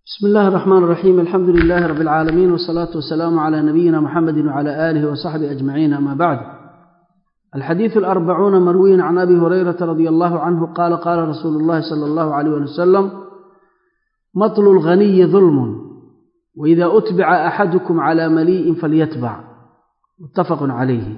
بسم الله الرحمن الرحيم الحمد لله رب العالمين والصلاة والسلام على نبينا محمد وعلى آله وصحبه أجمعين أما بعد الحديث الأربعون مروي عن أبي هريرة رضي الله عنه قال قال رسول الله صلى الله عليه وسلم مطل الغني ظلم وإذا أتبع أحدكم على مليء فليتبع متفق عليه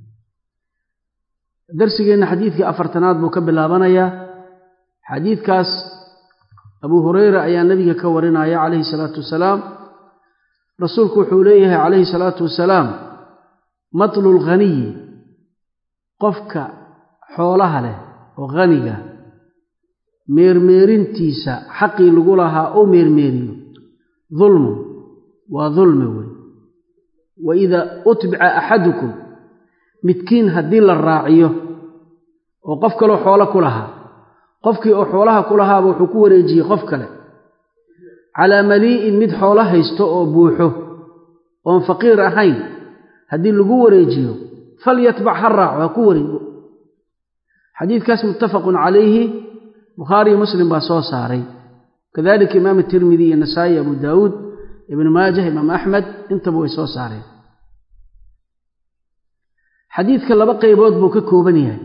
درسنا حديث أفرتناد مكبل لابنيا حديث كاس abuu hureyra ayaa nebiga ka warinaya calayhi salaatu wasalaam rasuulku wuxuu leeyahay calayhi salaatu wasalaam matlu lghaniyi qofka xoolaha leh oo haniga meermeerintiisa xaqii lagu lahaa oo meermeeriyo dulmun waa dulmi wey wa idaa utbica axadukum midkiin haddii la raaciyo oo qof kaloo xoolo ku lahaa qofkii oo xoolaha ku lahaaba wuxuu ku wareejiyey qof kale calaa malii'in mid xoolo haysto oo buuxo oon faqiir ahayn haddii lagu wareejiyo falyatbac ha raaco ha ku wareego xadiidkaas muttafaqun calayhi bukhaariyo muslim baa soo saaray kadalika imaam tirmidi iyo nasaa'i abu daawuud ibnu maajah imaam axmed intaba way soo saareen xadiidka laba qaybood buu ka kooban yahay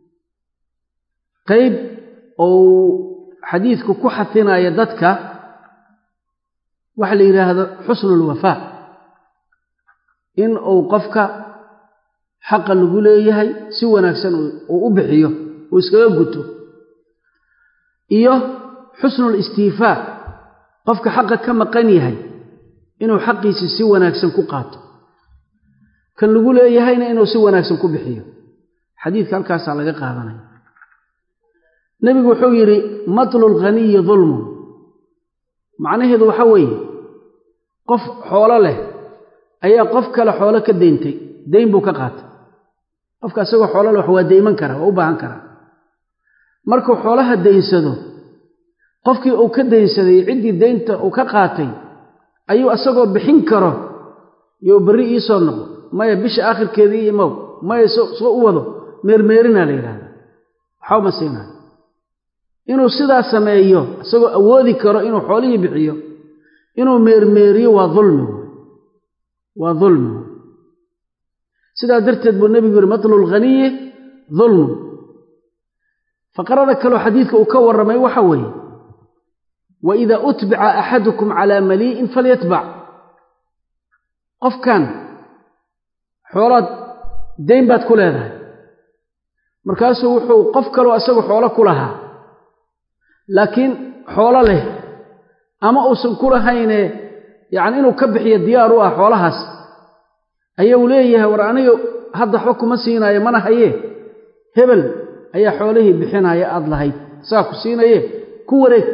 qayb ou xadiidku ku xafinaya dadka waxa la yidhaahdo xusnulwafaa in uu qofka xaqa lagu leeyahay si wanaagsan uu u bixiyo uu iskaga guto iyo xusnul istiifaa qofka xaqa ka maqan yahay inuu xaqiisi si wanaagsan ku qaato kan lagu leeyahayna inuu si wanaagsan ku bixiyo xadiidka halkaasaa laga qaadanaya nebigu wuxuu yidhi matlu lghaniyi dulmun macnaheedu waxa weeye qof xoolo leh ayaa qof kale xoolo ka deyntay dayn buu ka qaatay qofka isagoo xoolo leh wax waa deyman karaa waa u baahan karaa markuu xoolaha daynsado qofkii uu ka daynsaday ciddii daynta uu ka qaatay ayuu isagoo bixin karo you berri iisoo noqo maya bisha aakhirkeedii imow maya soo u wado meermeerinaa la yidhahda waxba ma siinayo inuu sidaa sameeyo isagoo awoodi karo inuu xoolihii bixiyo inuu meermeeriyo waa dulmi waa dulmi sidaa darteed buu nebigu yihi matlu lghaniyi dulmun faqrada kaloo xadiidka uu ka warramay waxa weeye wa idaa utbica axadukum calaa malii'in falyatbac qofkan xoolaad dayn baad ku leedahay markaasuu wuxuu qof kaloo isagoo xoolo ku lahaa laakiin xoolo leh ama uusan ku lahayne yacni inuu ka bixiyo diyaar u ah xoolahaas ayuu leeyahay war aniga hadda waxba kuma siinaayo mana hayee hebel ayaa xoolihii bixinaya aad lahayd saa ku siinaye ku wareeg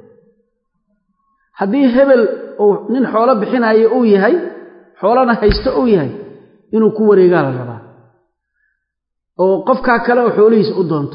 haddii hebel uu nin xoolo bixinaayo uu yahay xoolana haysto uu yahay inuu ku wareegaa la rabaa oo qofkaa kale oo xoolihiisa u doonto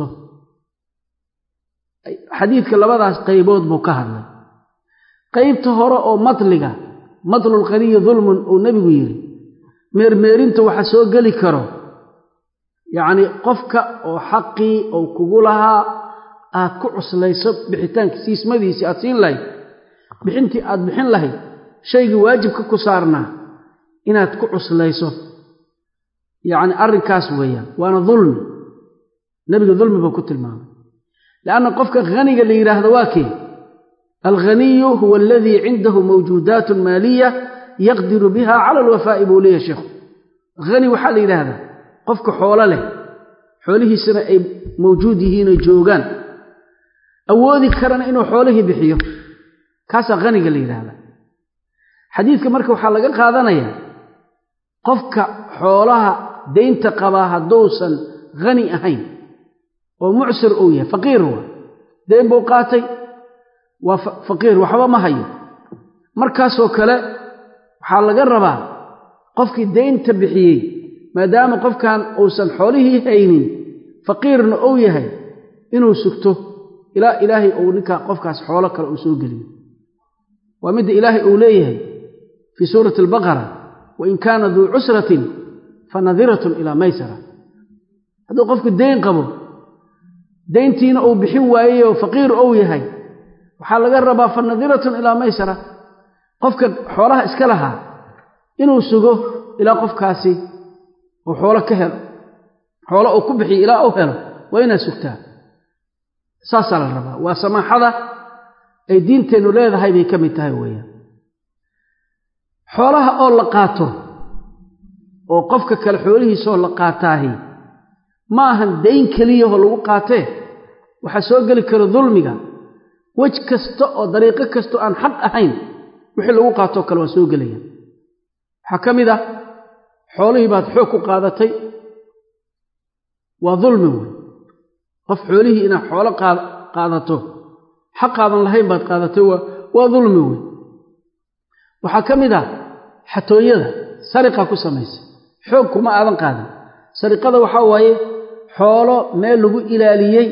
xadiidka labadaas qaybood buu ka hadlay qaybta hore oo matliga matlulqaniyi dulmun uu nebigu yidhi meermeerinta waxa soo geli karo yacnii qofka oo xaqii ou kugu lahaa aad ku cuslayso bixitaanka siismadiisii aad siin lahayd bixintii aad bixin lahayd shaygii waajibka ku saarnaa inaad ku cuslayso yacni arrinkaas weeyaan waana dulmi nebiga dulmi buu ku tilmaamay lianna qofka haniga la yidhaahdo waa kee alghaniyu huwa aladii cindahu mawjuudaatun maaliya yaqdiru biha cala alwafaa'i buu leeyahy sheikhu hani waxaa la yidhaahdaa qofka xoolo leh xoolihiisana ay mawjuud yihiinoo joogaan awoodi karana inuu xoolihii bixiyo kaasaa haniga la yidhaahdaa xadiidka marka waxaa laga qaadanayaa qofka xoolaha daynta qabaa hadduusan hani ahayn oo mucsir uu yahay faqiir waa dayn buu qaatay waa faqiir waxba ma hayo markaasoo kale waxaa laga rabaa qofkii daynta bixiyey maadaama qofkan uusan xoolihii haynin faqiirna uu yahay inuu sugto ilaa ilaahay uu ninkaa qofkaas xoolo kale uu soo geliyo waa midda ilaahay uu leeyahay fii suurati albaqara wain kaana duu cusratin fa nadiratun ilaa maysara hadduu qofku dayn qabo dayntiina uu bixin waayey oo faqiir ou yahay waxaa laga rabaa fa nadiratun ilaa maysara qofka xoolaha iska lahaa inuu sugo ilaa qofkaasi uu xoolo ka helo xoolo uu ku bixiyo ilaa uu helo waa inaad sugtaa saasaa la rabaa waa samaaxada ay diinteennu leedahay bay ka mid tahay weeyaan xoolaha oo la qaato oo qofka kale xoolihiisaoo la qaataahi ma ahan dayn keliyahoo lagu qaatee waxaa soo geli kara dulmiga wej kasta oo dariiqo kastao aan xaq ahayn wixii lagu qaatoo kale waa soo gelaya waxaa ka mid ah xoolihii baad xoog ku qaadatay waa dulmi wey qof xoolihii inaad xoolo qaadato xaqaadan lahayn baad qaadatay waa dulmi wey waxaa ka mid ah xatooyada sariqa ku samaysa xoog kuma aadan qaadin sariqada waxaa waaye xoolo meel lagu ilaaliyey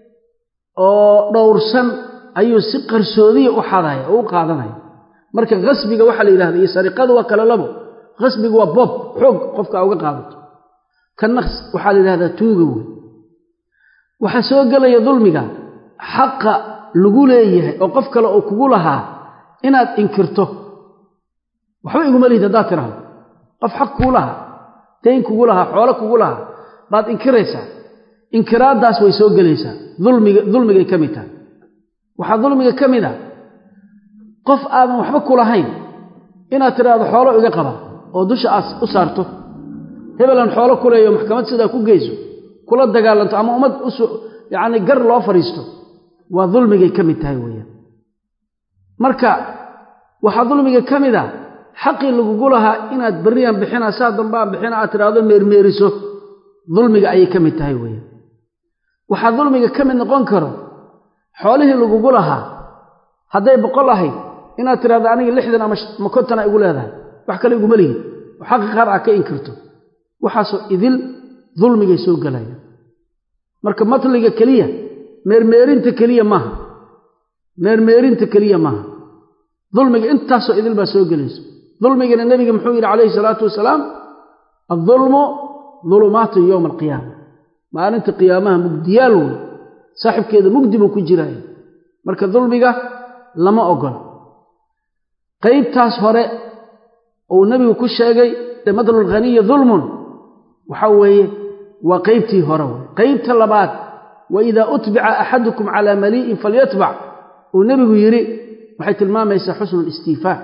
oo dhowrsan ayuu si qarsoodiya u xadaya oo u qaadanaya marka khasbiga waxaa la yidhahda iyo sariqadu waa kale labo khasbigu waa boob xoog qofka uga qaadato kanna waxaa la yidhahdaa tuuga wey waxaa soo gelaya dulmiga xaqa lagu leeyahay oo qof kale oo kugu lahaa inaad inkirto waxba iguma lihid haddaad tiraahdo qof xaq kuu lahaa dayn kugu lahaa xoolo kugu lahaa baad inkiraysaa inkiraaddaas way soo gelaysaa dulmiga dulmigay ka mid tahay waxaa dulmiga ka mid ah qof aadan waxba ku lahayn inaad tidhaahdo xoolo iga qaba oo dusha aad u saarto hebelan xoolo ku leeyo maxkamad sidaa ku geyso kula dagaalanto ama ummad us yacni gar loo fadhiisto waa dulmigay ka mid tahay weeyaan marka waxaa dulmiga ka mid ah xaqii lagugu lahaa inaad berriyan bixina saa dambaan bixina aad tidhaahdo meermeeriso dulmiga ayay ka mid tahay weeyaan waxaa dulmiga ka mid noqon karo xoolihii lagugu lahaa hadday boqol ahayd inaad tidhahdo aniga lixdan ama kontana igu leedahay wax kale iguma lihid oo xaqi qaar ah ka inkirto waxaasoo idil dulmigay soo gelaya marka matliga keliya meermeerinta keliya maaha meermeerinta keliya maaha dulmiga intaasoo idil baa soo gelayso dulmigana nebiga muxuu yidhi calayhi salaatu wasalaam addulmu dulumaatun yowma alqiyaama maalinta qiyaamaha mugdiyaal wey saaxibkeeda mugdi buu ku jiraya marka dulmiga lama ogola qaybtaas hore uu nebigu ku sheegay madlulghaniyi dulmun waxa weeye waa qaybtii hore wey qaybta labaad wa idaa utbica axadukum calaa malii'in falyatbac uu nebigu yidhi waxay tilmaamaysaa xusnu listiifaa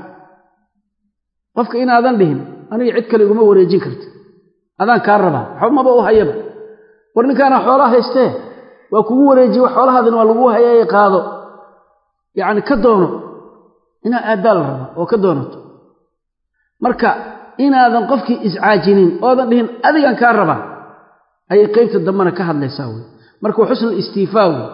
qofka inaadan dhihin aniga cid kale iguma wareejin karta adaan kaa rabaa waxba maba u hayaba war ninkaana xoolaa haystee waa kugu wareejiye xoolahaadina waa lagu hayaye qaado yacni ka doono inaa aaddaa la rabaa oo ka doonato marka inaadan qofkii iscaajinin oodan dhihin adigan kaa rabaa ayay qaybta dambena ka hadlaysaa wey marka waa xusnu istiifaa wey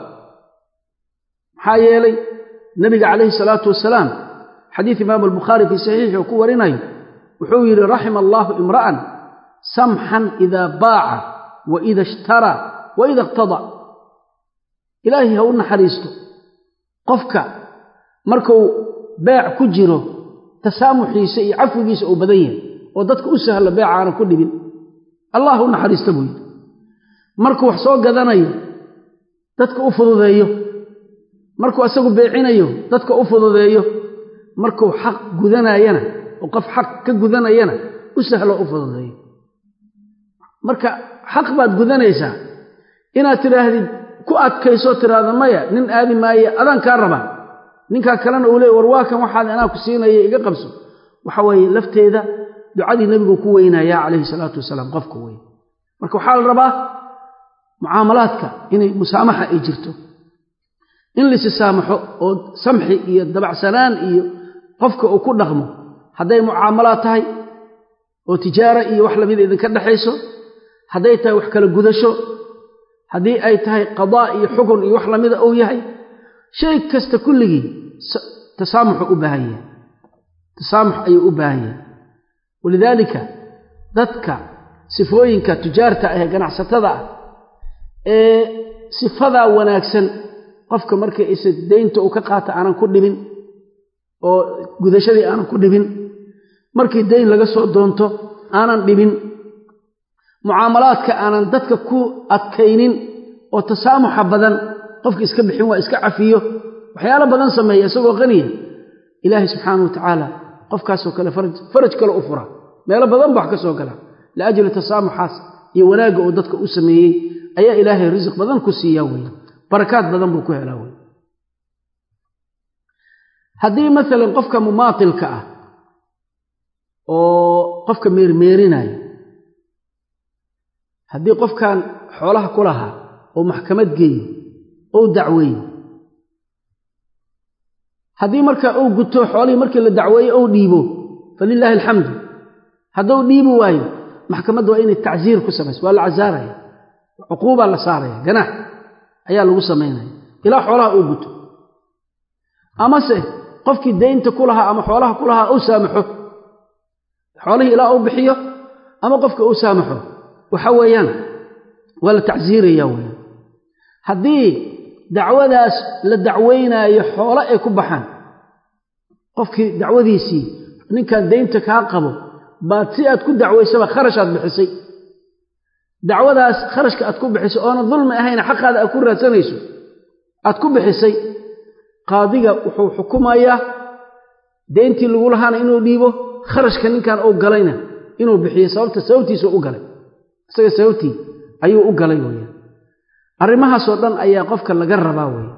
maxaa yeelay nebiga calayhi salaatu wasalaam xadiid imaamu albukhaari fii saxiixi oo ku warinayo wuxuu yidhi raxima allaahu imra'an samxan idaa baaca wa ida ishtaraa wa ida iqtada ilaahay ha u naxariisto qofka markuu beec ku jiro tasaamuxiisa iyo cafwigiisa uu badan yahay oo dadka u sahlo beeca aanan ku dhibin allah u naxariista buu yidhi markuu wax soo gadanayo dadka u fududeeyo markuu asagu beecinayo dadka u fududeeyo markuu xaq gudanayana oo qof xaq ka gudanayana u sahlo u fududeeyo marka xaq baad gudanaysaa inaad tidhaahdid ku adkaysoo tidhaahda maya nin aadi maaye adaan kaa rabaa ninkaa kalena uu leey war waa kan waxaad anaa ku siinaya iga qabso waxa weeye lafteeda ducadii nebigu ku weynayaa calayhi salaatu wasalaam qofka wey marka waxaa la rabaa mucaamalaadka inay musaamaxa ay jirto in laysi saamaxo oo samxi iyo dabacsanaan iyo qofka uu ku dhaqmo hadday mucaamalaad tahay oo tijaara iyo wax lamida idinka dhexayso hadday tahay wax kala gudasho haddii ay tahay qadaa iyo xukun iyo wax lamida uu yahay shay kasta kulligii tasaamuxu u baahan yahay tasaamux ayuu u baahan yahay walidaalika dadka sifooyinka tujaarta ah ee ganacsatada ah ee sifadaa wanaagsan qofka markay isa daynta uu ka qaata aanan ku dhibin oo gudashadii aanan ku dhibin markii dayn laga soo doonto aanan dhibin mucaamalaadka aanan dadka ku adkaynin oo tasaamuxa badan qofka iska bixin waa iska cafiyo waxyaalo badan sameeya isagoo qaniya ilaahay subxaana wa tacaala qofkaasoo kale faraj kale u fura meelo badan ba wax ka soo gala liajli tasaamuxaas iyo wanaagga uu dadka u sameeyey ayaa ilaahay risiq badan ku siiyaa weeye barakaad badan buu ku helaa weye haddii maalan qofka mumaatilka ah oo qofka meermeerinaya haddii qofkan xoolaha ku lahaa oo maxkamad geeyo ou dacweeyo haddii marka uu guto xoolihii markii la dacweeyo ou dhiibo falilaahi alxamdu hadduu dhiibi waayo maxkamadda waa inay tacsiir ku samayso waa la casaaraya cuquubaa la saaraya ganaax ayaa lagu samaynaya ilaa xoolaha uu guto amase qofkii daynta ku lahaa ama xoolaha ku lahaa uu saamaxo xoolihii ilaa uu bixiyo ama qofka uu saamaxo waxa weeyaan waa la tacsiiraya weeyaan haddii dacwadaas la dacweynaayo xoolo ay ku baxaan qofkii dacwadiisii ninkan daynta kaa qabo baad si aad ku dacwaysaba kharashaad bixisay dacwadaas kharashka aad ku bixisay oona dulmi ahayna xaqaada aad ku raadsanayso aad ku bixisay qaadiga wuxuu xukumayaa dayntii lagu lahaana inuu dhiibo kharashka ninkan uu galayna inuu bixiyo sababta sababtiisa u galay isaga sababtii ayuu u galay weyaan arrimahaasoo dhan ayaa qofka laga rabaa weeye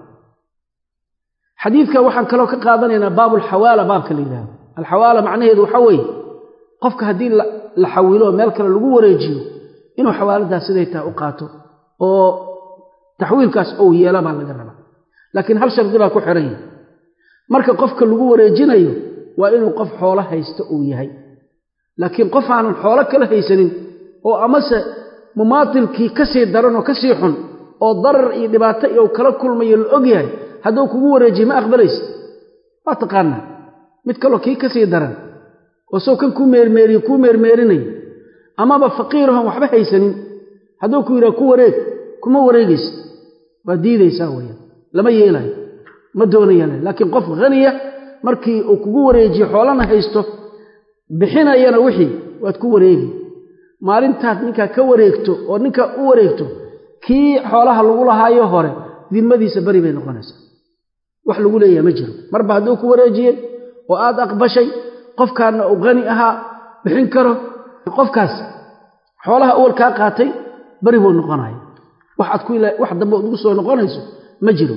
xadiidka waxaan kaloo ka qaadanaynaa baabulxawaala baabka la yidhahdo alxawaala macnaheedu waxaa weeye qofka haddii la xawilo meel kale lagu wareejiyo inuu xawaaladaas siday tahay u qaato oo taxwiilkaas ou yeela baa laga rabaa laakiin hal shardi baa ku xiran yahay marka qofka lagu wareejinayo waa inuu qof xoolo haysto uu yahay laakiin qof aanan xoolo kala haysanin oo amase mumaatilkii ka sii daran oo ka sii xun oo darar iyo dhibaato iyo kala kulmayo la og yahay hadduu kugu wareejiye ma aqbalaysa waa taqaanaa mid kaloo kii ka sii daran oo sow kan kuu meermeeriyo kuu meermeerinayo amaba faqiirahon waxba haysanin hadduu ku yidhaha ku wareeg kuma wareegaysa waa diidaysaa weyaan lama yeelayo ma doonayaan laakiin qof haniya markii uu kugu wareejiyo xoolana haysto bixinayana wixii waad ku wareegi maalintaad ninkaa ka wareegto oo ninkaa u wareegto kii xoolaha lagu lahaayo hore dimmadiisa beri bay noqonaysaa wax lagu leeyaha ma jiro marba hadduu ku wareejiyey oo aad aqbashay qofkaanna uu hani ahaa bixin karo qofkaas xoolaha awal kaa qaatay beri buu noqonaya wax dambe ugu soo noqonayso ma jiro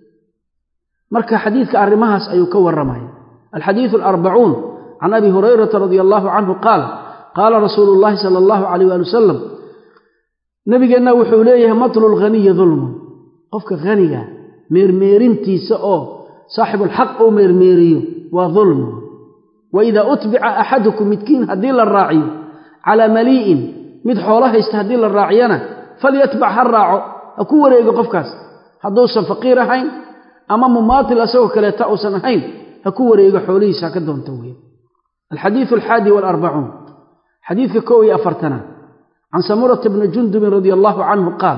marka xadiidka arrimahaas ayuu ka warramaya alxadiidu alarbacuun can abi hurayrata radia allaahu canhu qaal qaala rasuulu llaahi sala allahu calayh waali wasalam nabigeenna wuxuu leeyahay matlu lghaniyi dulmun qofka haniga meermeerintiisa oo saaxibulxaq uu meermeeriyo waa dulmu wa idaa utbica axadukum midkiin haddii la raaciyo calaa malii'in mid xoolo haysta haddii la raaciyana falyatbac ha raaco ha ku wareego qofkaas hadduusan faqiir ahayn ama mumaatil asagoo kaleeta uusan ahayn ha ku wareego xoolihiisa ha ka doonta weeye alxadiidu alxaadi waalarbacuun xadiidka kow iyo afartanaad can samurata bni jundubin radia allaahu canhu qaal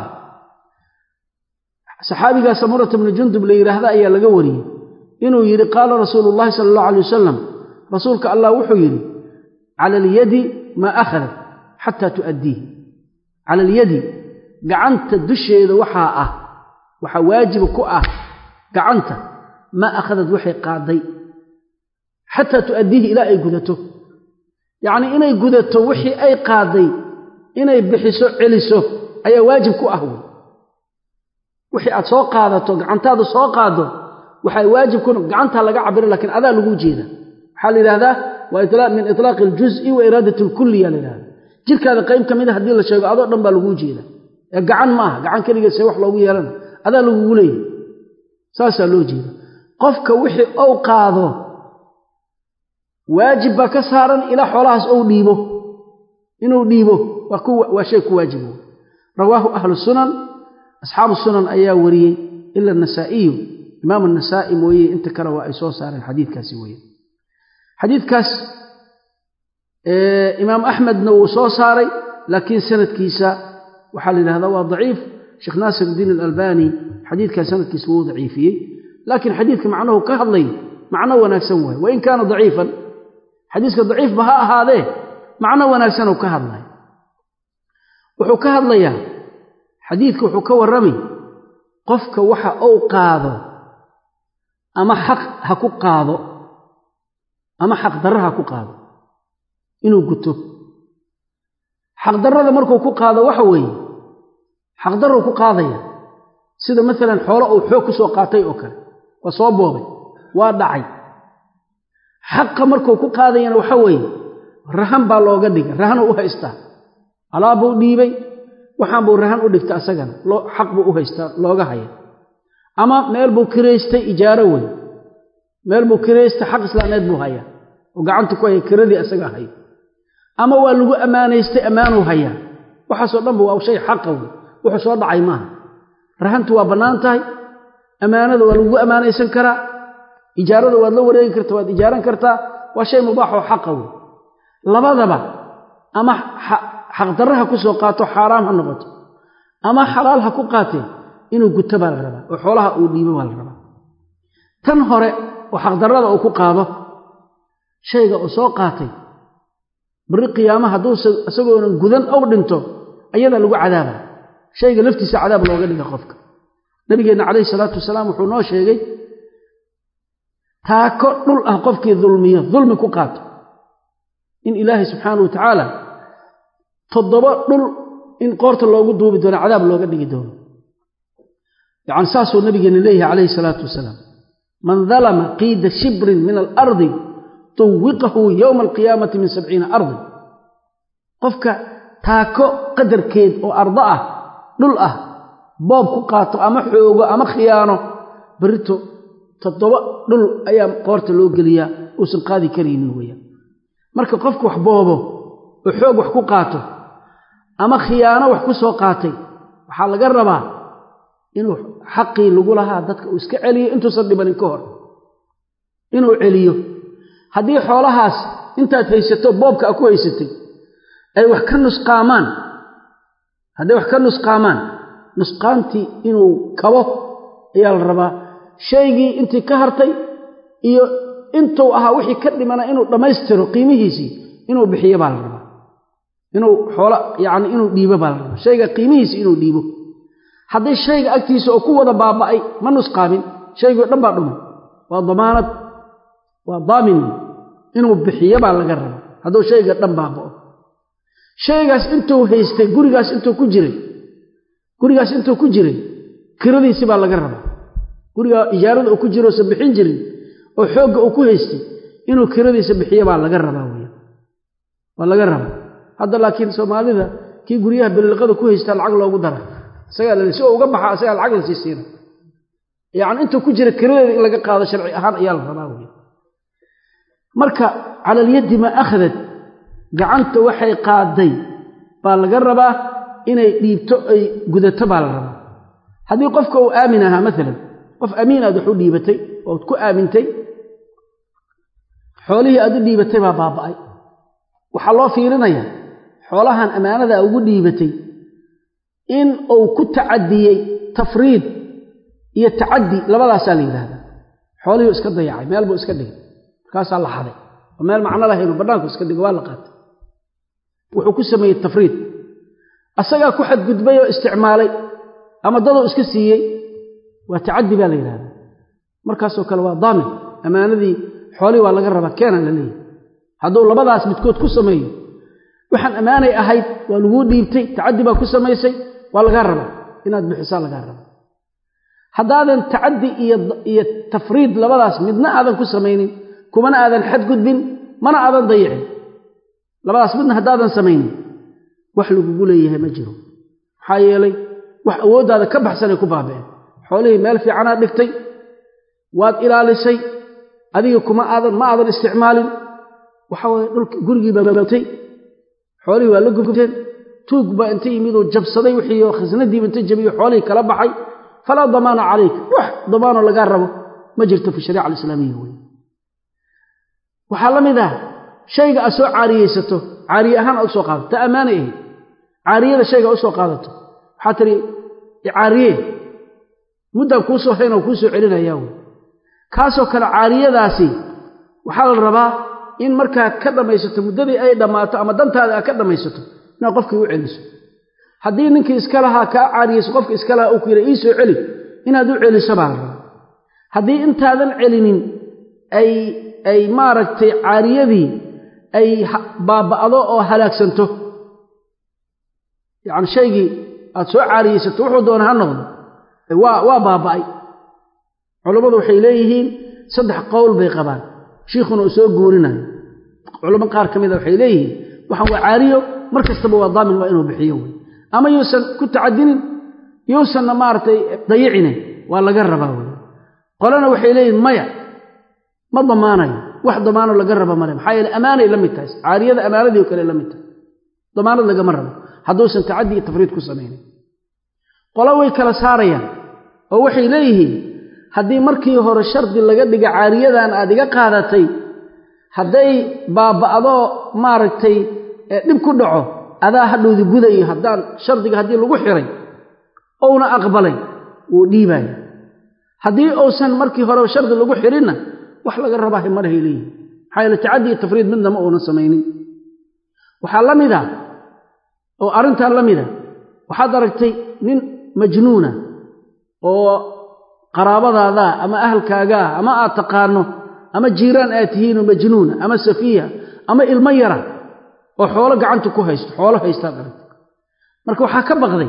saxaabigaa samurata bni jundub la yidhaahda ayaa laga wariyey inuu yidhi qaala rasuulu llahi sala allahu alay wasalam rasuulka allah wuxuu yidhi cala alyadi maa akhadat xataa tu'addiih cala alyadi gacanta dusheeda waxaa ah waxaa waajiba ku ah gacanta maa akhadad waxay qaadday xataa tu'addiihi ilaa ay gudato yacnii inay gudato wixii ay qaadday inay bixiso celiso ayaa waajib ku ah wey wixii aad soo qaadato gacantaada soo qaaddo waxay waajib ku gacantaa laga cabira lakiin adaa lagu jeeda waxaa la yidhahdaa waa min itlaaqi aljuz'i wa iraadat alkulliya la yidhahda jirkaada qayb ka mida haddii la sheego adoo dhan baa laguu jeeda ee gacan ma aha gacan keligeed see wax loogu yeelana adaa lagugu leeyahy saasaa loo jeeda qofka wixii ou qaado waajib baa ka saaran ilaa xoolahaas ou dhiibo inuu dhiibo waa shay ku waajibo rawaahu ahlu sunan asxaabu sunan ayaa wariyey ila anasaa'iyu imaam anasaa'i mooye inta kale waa ay soo saareen xadiidkaasi weye xadiidkaas imaam axmedna wuu soo saaray laakiin sanadkiisa waxaa la yidhahdaa waa daciif sheekh naasir iddiin alalbani xadiidkaas sanadkiisa wuu daciifiyey laakiin xadiidka macnuhu ka hadlay macno wanaagsan waaye wain kaana daciifan xadiiska daciifba ha ahaadee macno wanaagsan uu ka hadlay wuxuu ka hadlayaa xadiidka wuxuu ka warrami qofka waxa uu qaado ama xaq ha ku qaado ama xaqdarra ha ku qaado inuu guto xaqdarrada markuu ku qaado waxa weeye xaqdarruu ku qaadaya sida maalan xoolo uu xoog ku soo qaatay oo kale waa soo boobay waa dhacay xaqa markuu ku qaadayana waxa weeye rahan baa looga dhigay rahanuu u haystaa alaabbuu dhiibay waxaan buu rahan u dhigta asagana xaq buu u haystaa looga haya ama meel buu kiraystay ijaaro wey meel buu kiraystay xaq islaameed buu hayaa oo gacanta ku haya kiradii asagaa hayo ama waa lagu ammaanaystay ammaanuu hayaa waxaasoo dhanba waa shay xaqa wey wuxuu soo dhacay maaha rahantu waa bannaan tahay ammaanada waa lagugu ammaanaysan karaa ijaarada waad la wareegi karta waad ijaaran kartaa waa shay mubaaxoo xaqa wey labadaba ama xaqdarra ha ku soo qaato xaaraam ha noqoto ama xalaal ha ku qaatee inuu guto baa la rabaa oo xoolaha uu dhiibo baa la rabaa tan hore oo xaqdarrada uu ku qaado shayga uu soo qaatay bari qiyaama hadduuse isagoonan gudan ow dhinto ayadaa lagu cadaaba shayga laftiisa cadaab looga dhiga qofka nabigeenna calayhi salaatu wasalaam wuxuu noo sheegay taako dhul ah qofkii dulmiyo dulmi ku qaato in ilaahay subxaana wa tacaala toddoba dhul in qoorta loogu duubi doono cadaab looga dhigi doono yacni saasuu nabigeena leeyahay calayhi salaatu wasalaam man dalama qiida shibrin min alardi tuwiqahu yowma alqiyaamati min sabciina ardin qofka taako qadarkeed oo ardo ah dhul ah boob ku qaato ama xoogo ama khiyaano berito toddoba dhul ayaa qoorta loo geliyaa uusan qaadi karaynin weeyaan marka qofku wax boobo oo xoog wax ku qaato ama khiyaano wax ku soo qaatay waxaa laga rabaa inuu xaqii lagu lahaa dadka uu iska celiyo intuusan dhibanin ka hor inuu celiyo haddii xoolahaas intaad haysato boobka a ku haysatay ay wax ka nusqaamaan hadday wax ka nusqaamaan nusqaantii inuu kabo ayaa la rabaa shaygii intii ka hartay iyo intuu ahaa wixii ka dhimana inuu dhammaystiro qiimihiisii inuu bixiyo baa la rabaa inuu xoolo yacni inuu dhiibo baa la rabaa shayga qiimihiisii inuu dhiibo haddii shayga agtiisa oo ku wada baaba'ay ma nusqaamin shaygoo dhan baa dhumay waa damaanad waa daamin inuu bixiyo baa laga rabaa hadduu shayga dhan baaba'o shaygaas intuu haystay gurigaas intuu ku jiray gurigaas intuu ku jiray kiradiisi baa laga rabaa guriga ijaarada uu ku jiro uusan bixin jirin oo xoogga uu ku haystay inuu kiradiisa bixiyo baa laga rabaa weya waa laga rabaa hadda laakiin soomaalida kii guryaha beliliqada ku haystaa lacag loogu dara isagaa la si oo uga baxa isagaa lacag la sii siina yacni intuu ku jira kiradeeda in laga qaado sharci ahaan ayaa la rabaa weya marka cala alyaddi maa akhadad gacanta waxay qaaday baa laga rabaa inay dhiibto ay gudato baa la rabaa haddii qofka uu aamin ahaa maalan qof amiin aad wax u dhiibatay ood ku aamintay xoolihii aad u dhiibatay baa baaba'ay waxaa loo fiirinayaa xoolahan ammaanada ugu dhiibatay in uu ku tacadiyey tafriid iyo tacaddi labadaasaa la yidhaahdaa xoolihii iska dayacay meel buu iska dhigay markaasaa la xaday oo meel macno lahaynu bannaanku iska dhigay waa la qaatay wuxuu ku sameeyey tafriid asagaa ku xadgudbay oo isticmaalay ama daduu iska siiyey waa tacaddi baa la yidhahdaa markaasoo kale waa daamin ammaanadii xoolihii waa laga rabaa keenan la leeyahy hadduu labadaas midkood ku sameeyo waxaan ammaanay ahayd waa laguu dhiibtay tacaddi baa ku samaysay waa lagaa rabaa inaad bixisaa lagaa rabaa haddaadan tacaddi iyo tafriid labadaas midna aadan ku samaynin kumana aadan xadgudbin mana aadan dayicin labadaas midna haddaadan samaynin wax lagugu leeyahay ma jiro maxaa yeelay wax awooddaada ka baxsanay ku baaba'een xoolihii meel fiicanaad dhigtay waad ilaalisay adiga kuma aadan ma aadan isticmaalin waxa waye dhulka gurigii baabatay xoolihii waa la gubteen tuug baa inta yimidoo jabsaday wixii oo khasnadiiba inta jabiyo xoolihii kala baxay falaa damaana calayk wax damaanoo lagaa rabo ma jirto fi shariica alislaamiya wey waxaa la mid ah shayga aad soo caariyeysato caariye ahaan aad usoo qaadato ta ammaanay ahayd caariyada shayga usoo qaadato waxaa tiri caariye muddaan kuu soo haynoo kuu soo celinayaa wey kaasoo kale caariyadaasi waxaa la rabaa in markaa ka dhammaysato muddadii ay dhammaato ama dantaada aad ka dhammaysato inaad qofkii u celiso haddii ninkii iska lahaa kaa caariyeyso qofka iska lahaa uu ku yidha ii soo celi inaad u celiso baa la rabaa haddii intaadan celinin ay ay maaragtay caariyadii ay baaba'do oo halaagsanto yacni shaygii aada soo caariyeysato wuxuu doona ha noqdo waa waa baaba'ay culammadu waxay leeyihiin saddex qowl bay qabaan shiikhuna uu soo guurinayo culamo qaar ka mida waxay leeyihiin waxaan waa caariyo mar kastaba waa daamin waa inuu bixiyo wey ama yuusan ku tacadinin yuusanna maaragtay dayicine waa laga rabaa wey qolana waxay leeyihin maya ma damaanayo wax damaano laga raba male maxaa yeele ammaanay la mid tahay caariyada ammaanadii oo kale la mid tahay damaanad lagama rabo hadduusan tacaddi iyo tafriid ku samaynin qolo way kala saarayaan oo waxay leeyihiin haddii markii hore shardi laga dhiga caariyadan aad iga qaadatay hadday baaba'doo maaragtay dhib ku dhaco adaa hadhowdi gudayo haddaan shardiga haddii lagu xiray ouna aqbalay wuu dhiibaya haddii uusan markii hore shardi lagu xirinna wax laga rabaahay marahay leeyihin maxaa yeele tacaddi iyo tafriid midna ma uunan samaynin waxaa la mid a oo arrintaa la mida waxaad aragtay nin majnuuna oo qaraabadaadaa ama ahalkaagaa ama aad taqaano ama jiiraan aad tihiinoo majnuuna ama safiiha ama ilmo yara oo xoolo gacanta ku haysto xoolo haystaad aragtay marka waxaa ka baqday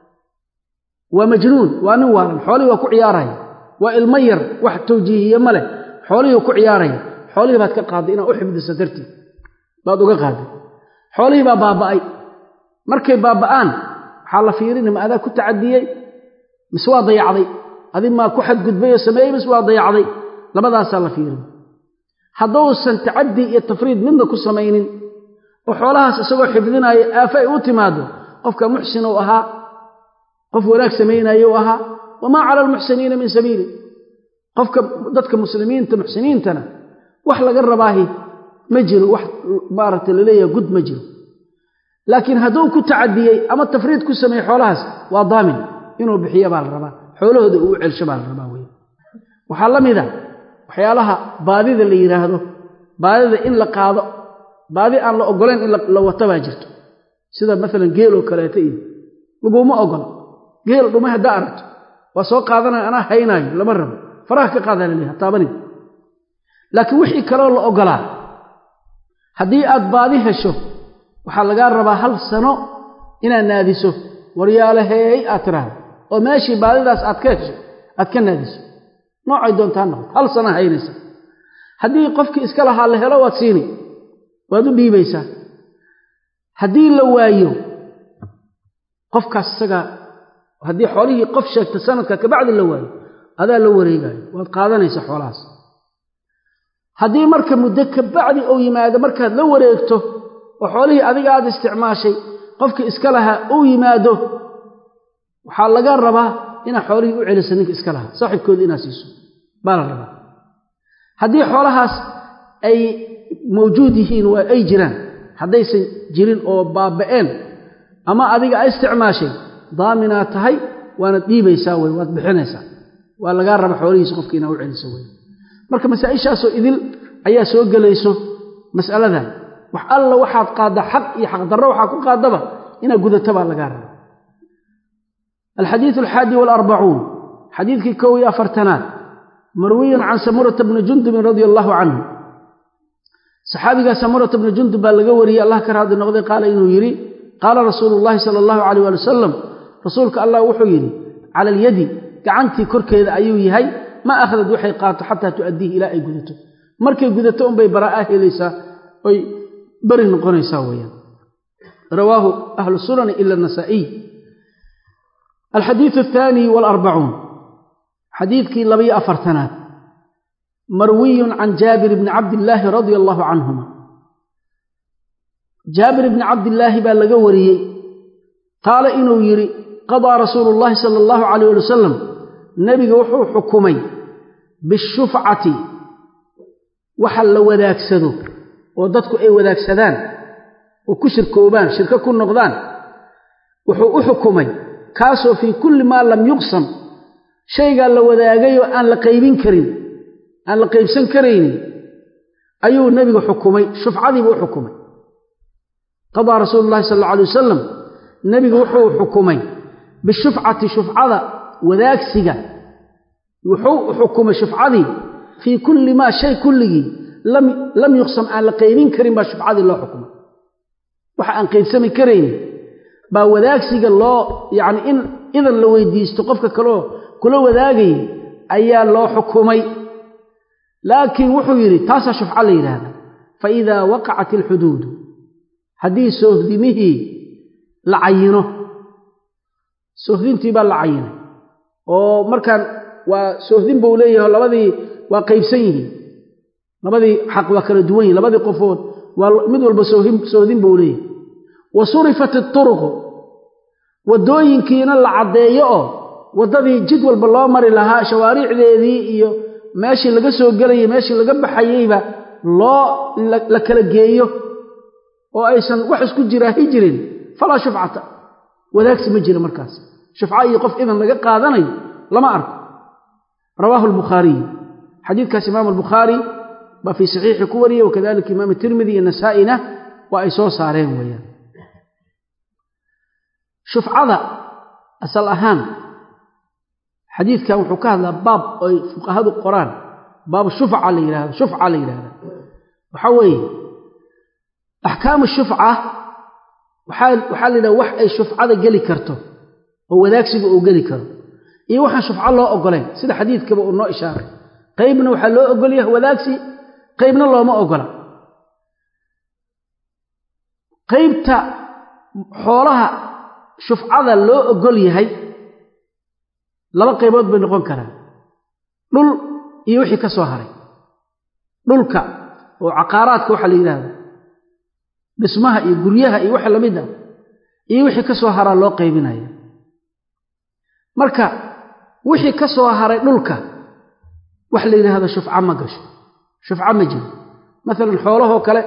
waa majnuun waa nin waalan xoolihii waa ku ciyaaraya waa ilmo yar wax tawjiihiye ma leh xoolihii ku ciyaaraya xoolihii baad ka qaaday inaad u xifdiso dartii baad uga qaaday xoolihii baa baaba'ay markay baaba'aan waxaa la fiirini ma adaa ku tacadiyey mise waa dayacday adi maa ku xadgudbay oo sameeyey mise waa dayacday labadaasaa la fiirin hadduusan tacaddi iyo tafriid midna ku samaynin oo xoolahaas isagoo xifdinaayo aafa ay u timaado qofka muxsin uu ahaa qof wanaag samaynayo u ahaa wamaa cala almuxsiniina min sabiili qofka dadka muslimiinta muxsiniintana wax laga rabaahi ma jiro wax maaragtay laleeyaha gud ma jiro laakiin hadduu ku tacadiyey ama tafriid ku sameeye xoolahaas waa daamin inuu bixiyo baa la rabaa xoolahooda uu celsho baa la rabaa wey waxaa la mid a waxyaalaha baadida la yidhaahdo baadida in la qaado baadi aan la oggolayn in la wato baa jirto sida maalan geel oo kaleeto iyo laguma ogola geel dhumay haddaa aragto waa soo qaadanaya anaa haynaayo lama rabo faraha ka qaadaa la leeyaha taabanin laakiin wixii kaloo la oggolaa haddii aad baadi hesho waxaa lagaa rabaa hal sano inaad naadiso waryaalaheey aad tiraahdo oo meeshii baadidaas aad ka hesho aad ka naadiso noocay doontaa noqoto hal sana haynaysa haddii qofkii iska lahaa la helo waad siini waad u dhiibaysaa haddii la waayo qofkaas isaga haddii xoolihii qof sheegta sanadka kabacdi la waayo adaa la wareegaayo waad qaadanaysa xoolahaas haddii marka muddo kabacdi uu yimaado markaad la wareegto oo xoolihii adiga aad isticmaashay qofkii iska lahaa uu yimaado waxaa laga rabaa inaad xoolihii u celiso ninka iska lahaa saaxiibkooda inaad siiso baa la rabaa haddii xoolahaas ay mawjuud yihiin waa ay jiraan haddaysan jirin oo baaba'een ama adiga a isticmaashay daaminaad tahay waanad dhiibaysaa wey waad bixinaysaa waa lagaa raba xoolihiisa qofka inaad u celiso wey marka masaa-ishaasoo idil ayaa soo gelayso mas'aladan wax alla waxaad qaaddaa xaq iyo xaqdarro waxaa ku qaadaba inaad gudato baa lagaa raba alxadiidu alxaadi waalarbacuun xadiidkii kow iyo afartanaad marwiyun can samurata bni jundubin radia allaahu canhu saxaabigaa samurata bni jundub baa laga wariyey allah ka raadi noqday qaala inuu yidhi qaala rasuulu llaahi sala allahu calayh waali wasalam rasuulka allah wuxuu yidhi cala alyadi gacantii korkeeda ayuu yahay ma akhdad waxay qaato xataa tu'addiihi ilaa ay gudato markay gudato unbay baraa'a helaysaa oy beri noqonaysaa weeyaan rawaahu ahlu sunani ila anasaa'iy alxadiidu athaani waalarbacuun xadiidkii labayo afartanaad marwiyun can jaabir bni cabdillaahi radia allaahu canhuma jaabir bni cabdillaahi baa laga wariyey qaala inuu yidhi qadaa rasuulu llaahi sala allahu calayh ali wasalam nebiga wuxuu xukumay bishufcati waxa la wadaagsado oo dadku ay wadaagsadaan oo ku shirkoobaan shirko ku noqdaan wuxuu u xukumay kaasoo fii kulli maa lam yuqsam shaygaa la wadaagayoo aan la qaybin karin aan la qaybsan karaynin ayuu nebigu xukumay shufcadiibu u xukumay qadaa rasuulu llahi sal alla alay wasalam nebigu wuxuu xukumay bishufcati shufcada wadaagsiga wuxuu xukumay shufcadii fii kulli maa shay kulligii lam yuqsam aan la qaybin karin baa shufcadii loo xukumay waxa aan qaybsami karayn baa wadaagsiga loo yacni in idan la weydiisto qofka kaleo kula wadaagayay ayaa loo xukumay laakiin wuxuu yidhi taasaa shufco la yidhaahda fa idaa waqacat alxuduudu haddii soohdimihii la cayino soohdintii baa la cayinay oo markaan waa soohdin buu leeyahay labadii waa qaybsan yihiin labadii xaq waa kala duwan yihin labadii qofood waa mid walba soohdin buu leeyahay wa surifat ituruqu waddooyinkiina la caddeeyo oo waddadii jid walba loo mari lahaa shawaariicdeedii iyo meeshii laga soo gelayay meeshii laga baxayeyba loo la kala geeyo oo aysan wax isku jiraahi jirin falaa shufcata wadaagsi ma jira markaas shufco iyo qof idan laga qaadanayo lama arko rawaahu albukhaariyu xadiidkaas imaamu albukhaari baa fii saxiixi ku wariyey wakadalika imaam tirmidi iyo nasaa'ina waa ay soo saareen weeyaan shufcada asal ahaan xadiidkan wuxuu ka hadlaa baab oy fuqahadu qoraan baab shufca la yidhahdo shufca la yidhahda waxaa weeye axkaamu shufca waxaa waxaa la yidhaha wax ay shufcada geli karto oo wadaagsiga uu geli karo iyo waxaan shufco loo ogolayn sida xadiidkaba uu noo ishaaray qaybna waxaa loo ogol yahay wadaagsi qaybna looma ogola qaybta xoolaha shufcada loo ogol yahay laba qaybood bay noqon karaan dhul iyo wixii ka soo haray dhulka oo caqaaraadka waxaa la yidhaahda dhismaha iyo guryaha iyo waxa lamid ah iyo wixii ka soo haraa loo qaybinaya marka wixii ka soo haray dhulka wax la yidhaahdo shufco ma gasho shufco ma jiro maalan xoolahoo kale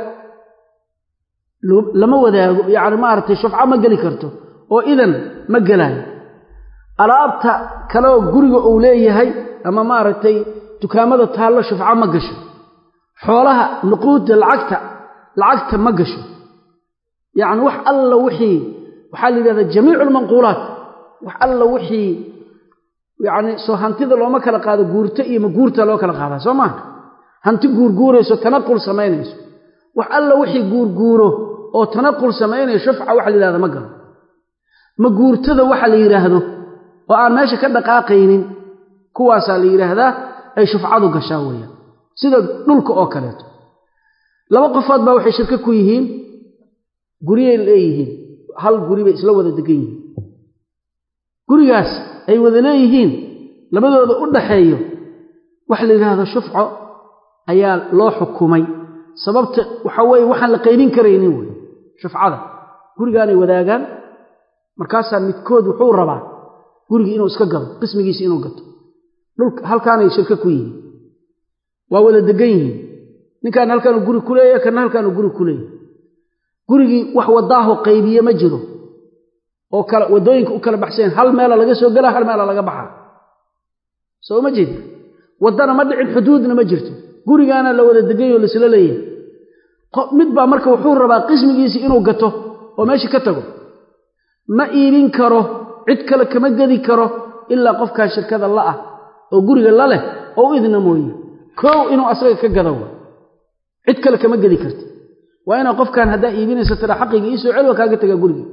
lama wadaago yacni maaragtay shufco ma geli karto oo idan ma gelaayo alaabta kaleoo guriga uu leeyahay ama maaragtay dukaamada taallo shufco ma gasho xoolaha nuquudda lacagta lacagta ma gasho yacni wax alla wixii waxaa la yidhahdaa jamiicu almanquulaat wax alla wixii yacni soo hantida looma kala qaado guurto iyo maguurta loo kala qaadaa soo maaha hanti guurguurayso tanaqul samaynayso wax alla wixii guurguuro oo tanaqul samaynaya shufca waxa la yidhahda ma galo maguurtada waxa la yidhaahdo oo aan meesha ka dhaqaaqaynin kuwaasaa la yidhaahdaa ay shufcadu gashaa weeyaan sida dhulka oo kaleeto laba qofood baa waxay shirko ku yihiin guryay leeyihiin hal guri bay isla wada degan yihiin gurigaas ay wada leeyihiin labadooda u dhaxeeyo waxa la yidhaahdo shufco ayaa loo xukumay sababta waxa weeye waxaan la qaybin karaynin wey shufcada gurigaanay wadaagaan markaasaa midkood wuxuu rabaa gurigii inuu iska gado qismigiisi inuu gato dhulka halkaanay shirko ku yihiin waa wada degan yihiin ninkaan halkaanu guri ku leeyahay kana halkaanu guri ku leeyahay gurigii wax wadaaho qaybiye ma jiro oo kala waddooyinka u kala baxseen hal meela laga soo gelaa hal meela laga baxaa soo ma jeed waddana ma dhicin xuduudna ma jirto gurigaana la wada deganyoo laisla leeyahay mid baa marka wuxuu rabaa qismigiisii inuu gato oo meesha ka tago ma iibin karo cid kale kama gedi karo ilaa qofkaa shirkada la ah oo guriga la leh oo u idna mooye koow inuu asaga ka gado wa cid kale kama gedi karti waa inaa qofkan haddaa iibinayso tira xaqigii iisoo cel waa kaaga tagaa gurigii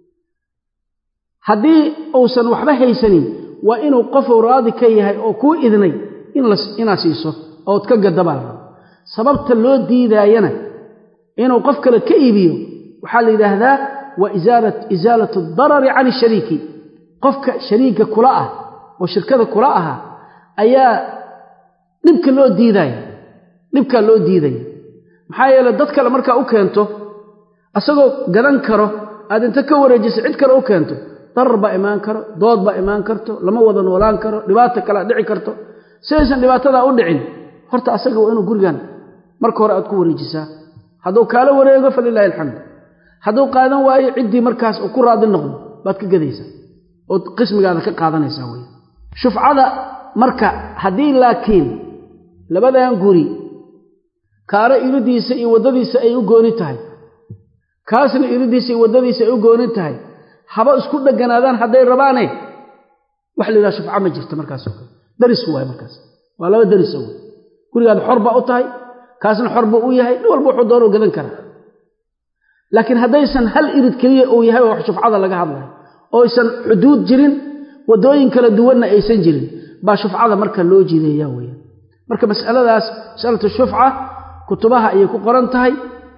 haddii uusan waxba haysanin waa inuu qofuu raadi ka yahay oo kuu idnay inaad siiso ood ka gadabaa la raba sababta loo diidaayana inuu qof kale ka iibiyo waxaa la yidhaahdaa wa isaalatu darari can ishariiki qofka shariika kula ah oo shirkada kula aha ayaa dhibka loo diidaya dhibkaa loo diidaya maxaa yeele dad kale markaa u keento asagoo gadan karo aad inta ka wareejiso cid kale u keento darar baa imaan karo dood baa imaan karto lama wada noolaan karo dhibaato kalea dhici karto sidaysan dhibaatadaa u dhicin horta asaga waa inuu gurigan marka hore aad ku wareejisaa hadduu kaala wareego falilaahi alxamdu hadduu qaadan waayo ciddii markaas uu ku raadi noqdo baad ka gadaysaa ood qismigaada ka qaadanaysaa wey shufcada marka haddii laakiin labadan guri kaaro iridiisa iyo waddadiisa ay u gooni tahay kaasna iridiisa iyo waddadiisa ay u gooni tahay haba isku dheganaadaan hadday rabaane wax la yidhaha shufco ma jirto markaasoo kale darisku waay markaas waa laba darisa wey gurigaada xor baa u tahay kaasna xor buu u yahay nin walba wuxuu doonuu gadan karaa laakiin haddaysan hal irid keliya uu yahay oo wax shufcada laga hadlayo oysan xuduud jirin waddooyin kala duwanna aysan jirin baa shufcada marka loo jiideeya weya marka masaladaas masalatu shufca kutubaha ayay ku qoran tahay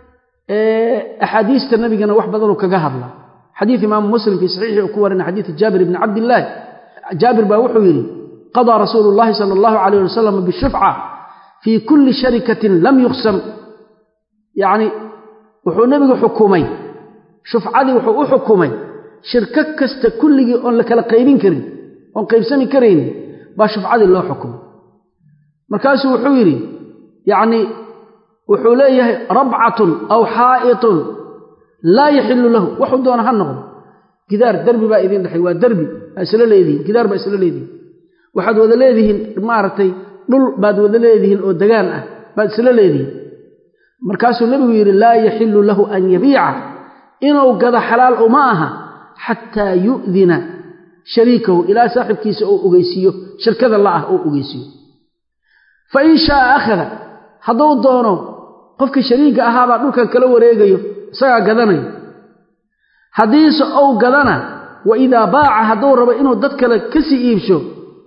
axaadiista nabigana wax badanuu kaga hadla xadiid imaamu muslim fii saxiixi uu ku warina xadiid jaabir ibni cabdillaahi jaabir baa wuxuu yidhi qadaa rasuulu llahi sala allahu calayh wasalam bishufca fii kulli sharikatin lam yuqsam yacni wuxuu nebigu xukumay shufcadii wuxuu u xukumay shirko kasta kulligii oon la kala qaybin karin oon qaybsami karaynin baa shufcadii loo xukumay markaasuu wuxuu yidhi yacnii wuxuu leeyahay rabcatun aw xaa'itun laa yaxillu lahu waxuu doona ha noqdo gidaar derbi baa idiin dhexay waa derbi baa isla leedihiin gidaar baa isla leedihiin waxaad wada leedihiin maaragtay dhul baad wada leedihiin oo degaan ah baad isla leedihiin markaasuu nebigu yidhi laa yaxillu lahu an yabiica inuu gado xalaal uma aha xataa yu'dina shariikahu ilaa saaxibkiisa uu ogeysiiyo shirkada la ah uu ogeysiiyo fa in shaaa akhada hadduu doono qofkii shariiga ahaabaa dhulkan kala wareegayo isagaa gadanayo haddiise ou gadana wa idaa baaca hadduu rabo inuu dad kale ka sii iibsho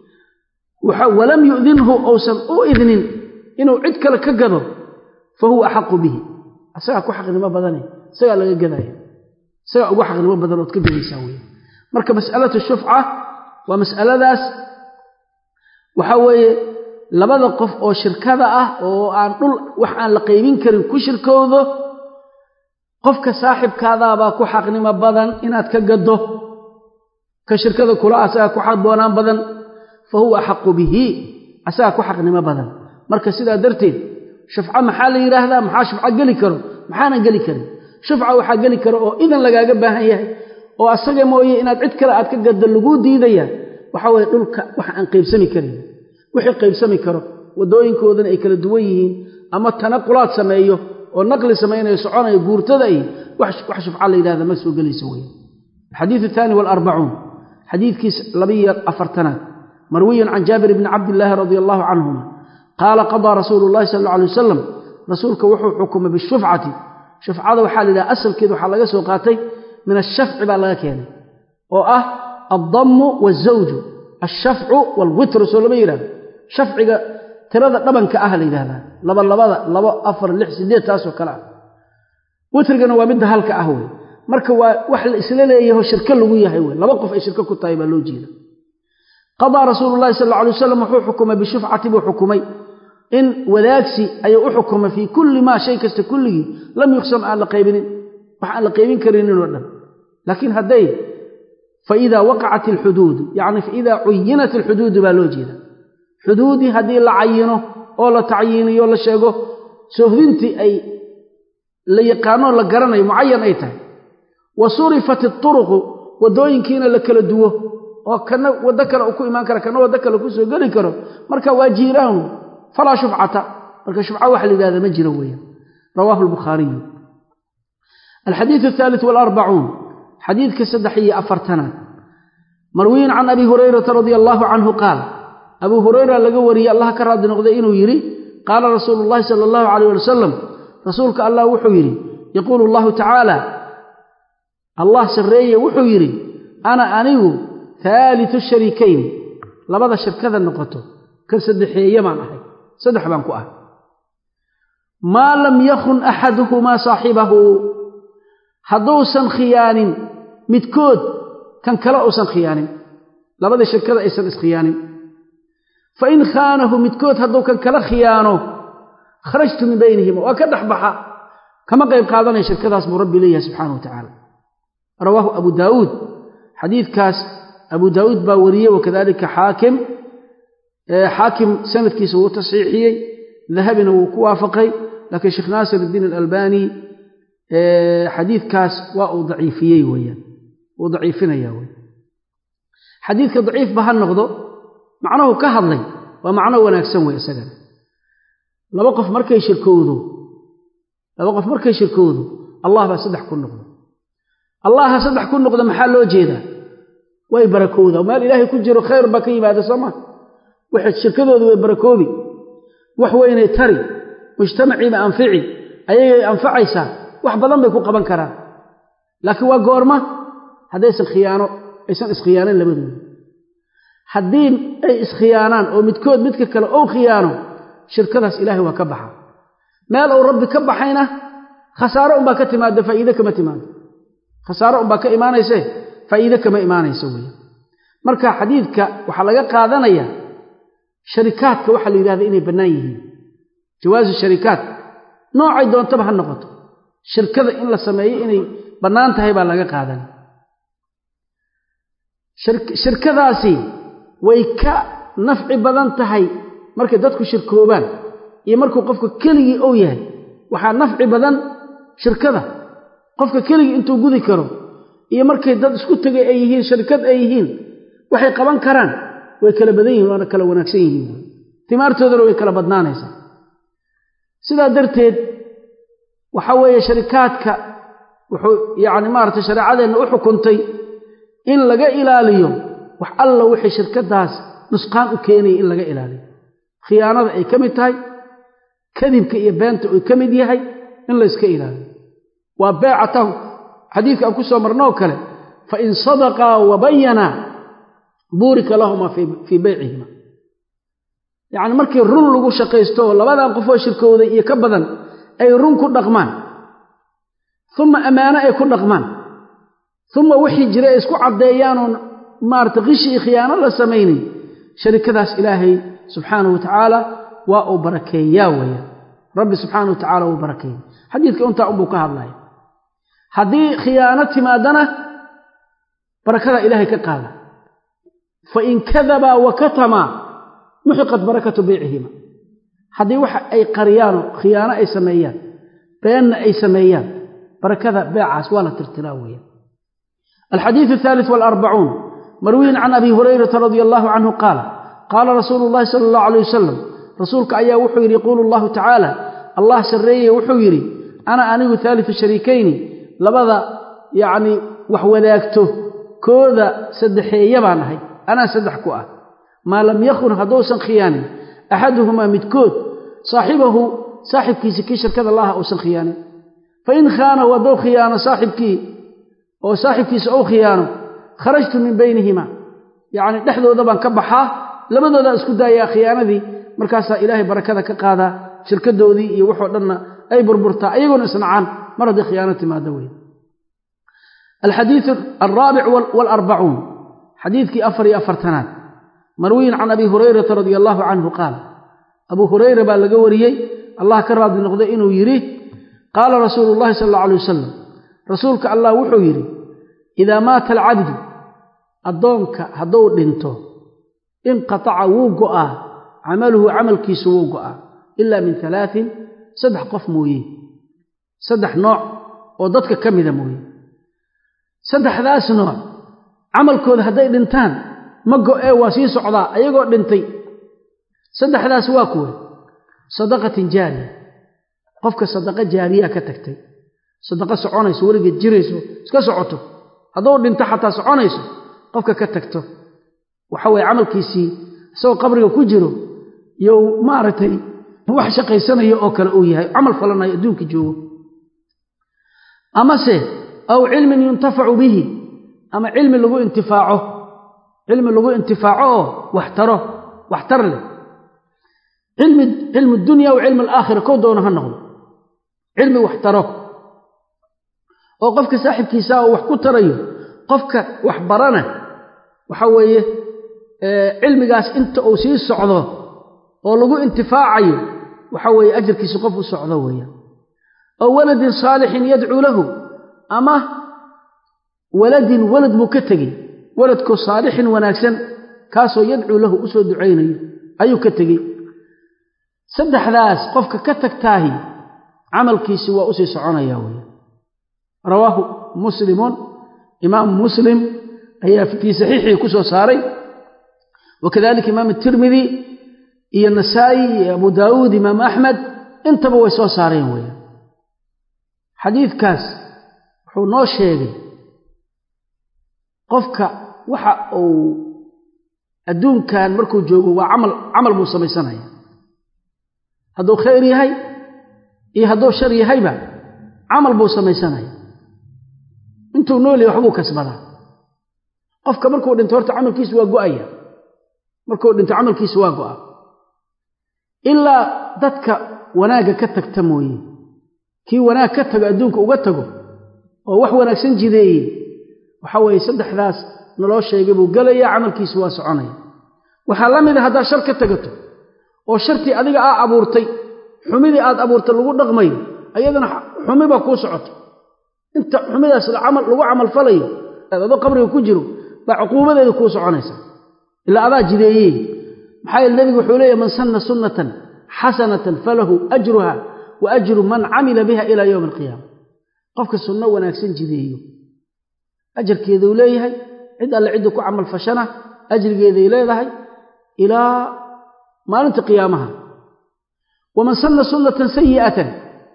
walam yu'dinhu uusan u idnin inuu cid kale ka gado fa huwa axaqu bihi isagaa ku xaqnimo badane isagaa laga gadaya isagaa ugu xaqnimo badan ood ka gadaysaa wey marka mas'alatu shufca waa mas'aladaas waxaa weeye labada qof oo shirkada ah oo aan dhul wax aan la qaybin karin ku shirkoodo qofka saaxibkaadaabaa ku xaqnimo badan inaad ka gaddo ka shirkada kula asagaa ku xaqboonaan badan fa huwa axaqu bihi asagaa ku xaqnimo badan marka sidaa darteed shufco maxaa la yidhaahdaa maxaa shufco geli karo maxaanan geli karin shufca waxaa geli karo oo idan lagaaga baahan yahay oo asaga mooye inaad cid kale aad ka gaddo laguu diidaya waxa weye dhulka wax aan qaybsami karin wixii qaybsami karo waddooyinkoodana ay kala duwan yihiin ama tanaqulaad sameeyo oo naqli samaynayo soconayo guurtada ay wax shufca la yidhahda ma soo gelayso wey alxadiid athani waalarbacuun xadiidkiis labiyo afartanaad marwiyan can jaabir bni cabdillaahi radia allahu canhuma qaala qadaa rasuulu llahi sal alla alay wasalam rasuulka wuxuu xukumay bishufcati shufcada waxaa la yidhaha asalkeeda waxaa laga soo qaatay min ashafci baa laga keenay oo ah addammu waazawju alshafcu waalwitru soo lama yidhahdo shafciga tirada dhabanka ah la yidhahdaa laba labada labo afar lix sideed taasoo kale ah witrigana waa midda halka ah wey marka waa wax la isla leeyaho shirko lagu yahay wey laba qof ay shirko ku tahay baa loo jeeda qadaa rasuulu llahi sal alla alay wasalam wuxuu xukumay bishufcati buu xukumay in wadaagsi ayuu u xukumay fii kulli maa shay kasta kulligii lam yuqsam aan la qaybinin wax aan la qaybin karinin oo dhan laakiin hadday faidaa waqacat alxuduudu yacni faidaa cuyinat alxuduudu baa loo jeeda xuduudii haddii la cayino oo la tacyiiniyo la sheego soohdintii ay la yaqaanoo la garanayo mucayan ay tahay wa surifat ituruqu waddooyinkiina la kala duwo oo kana waddo kale uu ku imaan kara kana waddo kale ku soo geli karo marka waa jiiraanu falaa shufcata marka shufca waxa la yidhahda ma jiro weeyaan rawaahu albukhaariyu alxadiidu athaalit waalarbacuun xadiidka saddex iyo afartanaad marwiyin can abi hurayrata radia allaahu canhu qaal abuu hurayra laga wariyey allah ka raadi noqday inuu yidhi qaala rasuulu llahi sala allahu calayh ali wasalam rasuulka allah wuxuu yidhi yaquulu allahu tacaala allah sarreeye wuxuu yidhi ana anigu haalitu shariikayn labada shirkada noqoto kan saddexeeye baan ahay saddex baan ku ahay maa lam yakun axaduhumaa saaxibahu hadduusan khiyaanin midkood kan kale uusan khiyaanin labadii shirkada aysan iskhiyaanin fa in khaanahu midkood hadduu kan kala khiyaano kharajtu min baynihima waa ka dhex baxa kama qayb qaadanaya shirkadaas buu rabbi leeyahay subxaana wa tacaala rawaahu abu daawuud xadiidkaas abu daawuud baa wariyey wakadalika xaakim xaakim sanadkiisa wuu tasxiixiyey dahabina wuu ku waafaqay laakiin sheekh naasir iddiin alalbani xadiidkaas waa uu daciifiyey weyaan wuu daciifinaya wey xadiidka daciifba ha noqdo macnuhu ka hadlay waa macno wanaagsan wey isagana laba qof markay shirkowdo laba qof markay shirkowdo allah baa saddex ku noqdo allaha saddex ku noqda maxaa loo jeedaa way barakowda meel ilaahay ku jiro khayr baa ka yimaada sooma waxay shirkadoodu way barakoobi wax weynay tari mujtamaciiba anfici ayagay anfacaysaa wax badan bay ku qaban karaan laakiin waa goorma haddaysan khiyaano aysan iskhiyaanayn labadooda haddii ay iskhiyaanaan oo midkood midka kale ou khiyaano shirkadaas ilaahay waa ka baxa meel uu rabbi ka baxayna khasaaro unbaa ka timaada faa'iide kama timaado khasaaro unbaa ka imaanayse faa'iide kama imaanayso wey marka xadiidka waxaa laga qaadanaya sharikaadka waxaa la yidhahda inay bannaan yihiin jawaasu sharikaat noocay doontaba ha noqoto shirkada in la sameeyo inay bannaan tahay baa laga qaadanaya shirkadaasi way ka nafci badan tahay markay dadku shirkoobaan iyo markuu qofka keligii ou yahay waxaa nafci badan shirkada qofka keligii intuu gudi karo iyo markay dad isku tegay ay yihiin shirkad ay yihiin waxay qaban karaan way kala badan yihin waana kala wanaagsan yihiin timaartoodana way kala badnaanaysaa sidaa darteed waxa weeye sharikaadka wuxuu yacni maaragtay shareecadeenna u xukuntay in laga ilaaliyo wax alla wixii shirkadaas nusqaan u keenaya in laga ilaaliyo khiyaanada ay ka mid tahay kadibka iyo beenta uu ka mid yahay in layska ilaaliyo waa beecatahu xadiidka aan ku soo marnoo kale fain sadaqaa wabayanaa buurika lahuma fii beycihima yacni markii run lagu shaqaysto oo labadan qofoo shirkooday iyo ka badan ay run ku dhaqmaan uma ammaano ay ku dhaqmaan uma wixii jira ay isku caddeeyaanoon maarata qishi iyo khiyaano la samaynin sharikadaas ilaahay subxaanahu wa tacaala waa uu barakeeyaa weya rabbi subxaanahu wa tacala wuu barakeeya xadiidka intaa unbuu ka hadlaya haddii khiyaano timaadana barakada ilaahay ka qaada fain kadabaa wa katamaa muxiqat barakatu beycihima haddii waxa ay qariyaanoo khiyaano ay sameeyaan beenna ay sameeyaan barakada beecaas waa la tirtiraa weeyaan alxadiidu athaalith waalarbacuun marwiyin can abi hurayrata radia allahu canhu qaala qaala rasuulu llahi sala allahu alay wasalam rasuulka ayaa wuxuu yidhi yaquulu allahu tacaala allah sarreeye wuxuu yidhi ana anigu haalitu shariikayni labada yacni wax wadaagto kooda saddexeeya baan ahay anaa saddex ku ah maa lam yakun hadduusan khiyaanin axaduhumaa midkood saaxibahu saaxibkiisi kii shirkada laaha uusan khiyaanin fain khaanahu hadduu khiyaano saaxibkii oo saaxibkiisa ou khiyaano kharajtu min baynihima yacni dhexdooda baan ka baxaa labadoodaan isku daayaa khiyaanadii markaasaa ilaahay barakada ka qaadaa shirkadoodii iyo waxoo dhanna ay burburtaa ayagoona isnacaan mar haddii khiyaano timaado wey alxadiidu alraabic waalarbacuun xadiidkii afar iyo afartanaad marwiyin can abi hurayrata radia allaahu canhu qaal abuu hurayra baa laga wariyey allah ka raadi noqday inuu yidhi qaala rasuulu llahi sala alla alay wasalam rasuulka allah wuxuu yidhi idaa maata alcabdu addoonka hadduu dhinto inqataca wuu go'aa camaluhu camalkiisu wuu go'aa ilaa min alaain saddex qof mooye saddex nooc oo dadka ka mida mooye saddexdaas nooc camalkooda hadday dhintaan ma go'ee waa sii socdaa ayagoo dhintay saddexdaas waa kuwe sadaqatin jaariya qofka sadaqa jaariyaa ka tagtay sadaqa soconayso weligeed jirayso iska socoto hadduu dhinto xataa soconayso qofka ka tagto waxa weye camalkiisii isagoo qabriga ku jiro you maaragtay wax shaqaysanayo oo kale uu yahay camal falanayo adduunka joogo amase aw cilmin yuntafacu bihi ama cilmi lagu intifaaco cilmi lagu intifaaco oo waxtaro waxtar leh cilmi cilmu dunya wa cilmi alaakhira kow doono ha noqdo cilmi waxtaro oo qofka saaxibkiisaa oo wax ku tarayo qofka wax barana waxa weeye cilmigaas inta uu sii socdo oo lagu intifaacayo waxa weeye ajarkiisi qof u socdo weeyaan oo waladin saalixin yadcuu lahu ama waladin walad buu ka tegey waladkoo saalixin wanaagsan kaasoo yadcuu lahu u soo ducaynayo ayuu ka tegey saddexdaas qofka ka tagtaahi camalkiisi waa usii soconaya weya rawaahu muslimun imaamu muslim ayaa fii saxiixii ku soo saaray wakadalika imaam tirmidi iyo nasaa'i iyo abu daawuud imaamu axmed intaba way soo saareen weya xadiidkaas wuxuu noo sheegay qofka waxa uu adduunkan markuu joogo waa camal camal buu samaysanaya hadduu khayr yahay iyo hadduu shar yahayba camal buu samaysanaya intuu nool yahay waxbuu kasbadaa qofka markuu dhinto horta camalkiisu waa go'aya markuu dhinto camalkiisu waa go'a ilaa dadka wanaagga ka tagta mooye kii wanaag ka tago adduunka uga tago oo wax wanaagsan jideeye waxa weeye saddexdaas naloo sheegay buu gelaya camalkiisu waa soconaya waxaa la mid a haddaad shar ka tegato oo shartii adiga aa abuurtay xumidii aad abuurtay lagu dhaqmayo ayadana xumi baa kuu socoto inta xumidaas lagu camalfalayo adoo qabriga ku jiro baa cuquubadeeda kuu soconaysa ilaa adaa jideeyey maxaa yeele nebigu wuxuu leeyahy man sanna sunnatan xasanatan falahu ajruha wa ajru man camila biha ilaa yowmi alqiyaama qofka sunno wanaagsan jideeyo ajarkeeduu leeyahay cid alle cidda ku camal fashana ajrigeeday leedahay ilaa maalinta qiyaamaha waman sanna sunnatan sayi'atan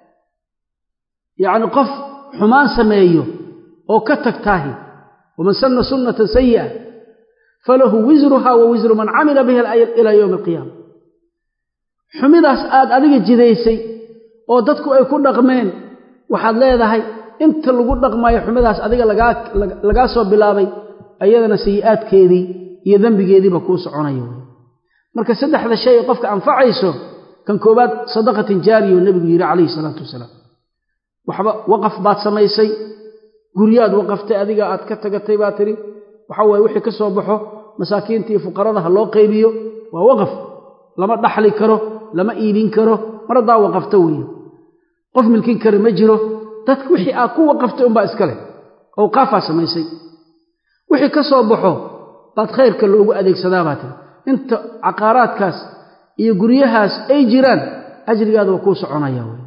yacni qof xumaan sameeyo oo ka tagtaahi waman sanna sunnatan sayi'a falahu wisruha wa wisru man camila biha ilaa yowmi alqiyaama xumidaas aad adiga jidaysay oo dadku ay ku dhaqmeen waxaad leedahay inta lagu dhaqmaayo xumidaas adiga lagaa soo bilaabay ayadana sayi'aadkeedii iyo dembigeediiba kuu soconaya wey marka saddexda shay ee qofka anfacayso kan koowaad sadaqatin jaariya oo nebigu yidhi calayhi salaatu wasalaam waxba waqaf baad samaysay guryaad waqaftay adiga aad ka tagatay baa tidhi waxa waye wixii ka soo baxo masaakiinta iyo fuqarada ha loo qaybiyo waa waqaf lama dhaxli karo lama iibin karo mar haddaa waqafta weeye qof milkin kara ma jiro dadka wixii aad ku waqaftay unbaa iska leh awqaafaa samaysay wixii ka soo baxo baad khayrka loogu adeegsadaa baa tiri inta caqaaraadkaas iyo guryahaas ay jiraan ajrigaada waa kuu soconaya wey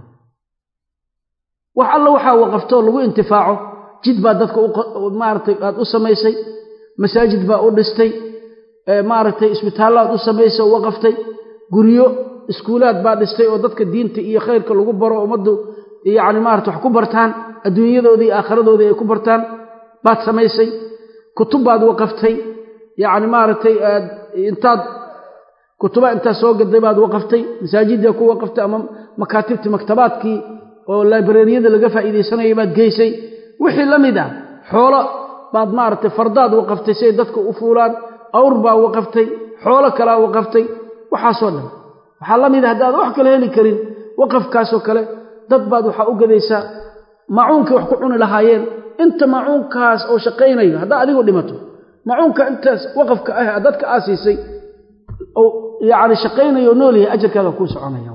wax alla waxaa waqaftoo lagu intifaaco jid baa dadka maaratay aad u samaysay masaajid baa u dhistay maaragtay isbitaallaad u samaysay oo waqaftay guryo iskuulaad baa dhistay oo dadka diinta iyo khayrka lagu baro ummaddu yacni maarata wax ku bartaan adduunyadoodii iyo aakhiradoodii ay ku bartaan baad samaysay kutub baad waqaftay yacni maaragtay aad intaad kutuba intaad soo gaday baad waqaftay masaajiddaa ku waqaftay ama makaatibtii maktabaadkii oo laibrariyada laga faa'iidaysanayay baad geysay wixii la mid ah xoolo baad maaragtay fardaad waqaftay si ay dadka u fuulaan awr baa waqaftay xoolo kalaa waqaftay waxaasoo dhan waxaa la mid ah haddaad wax kale heli karin waqafkaasoo kale dad baad waxaa u gadaysaa macuunkay wax ku cuni lahaayeen inta macuunkaas oo shaqaynayo haddaa adigu dhimato macuunka intaas waqafka ah dadka aa siisay oo yacni shaqaynayo oo nool yahay ajarkaada kuu soconaya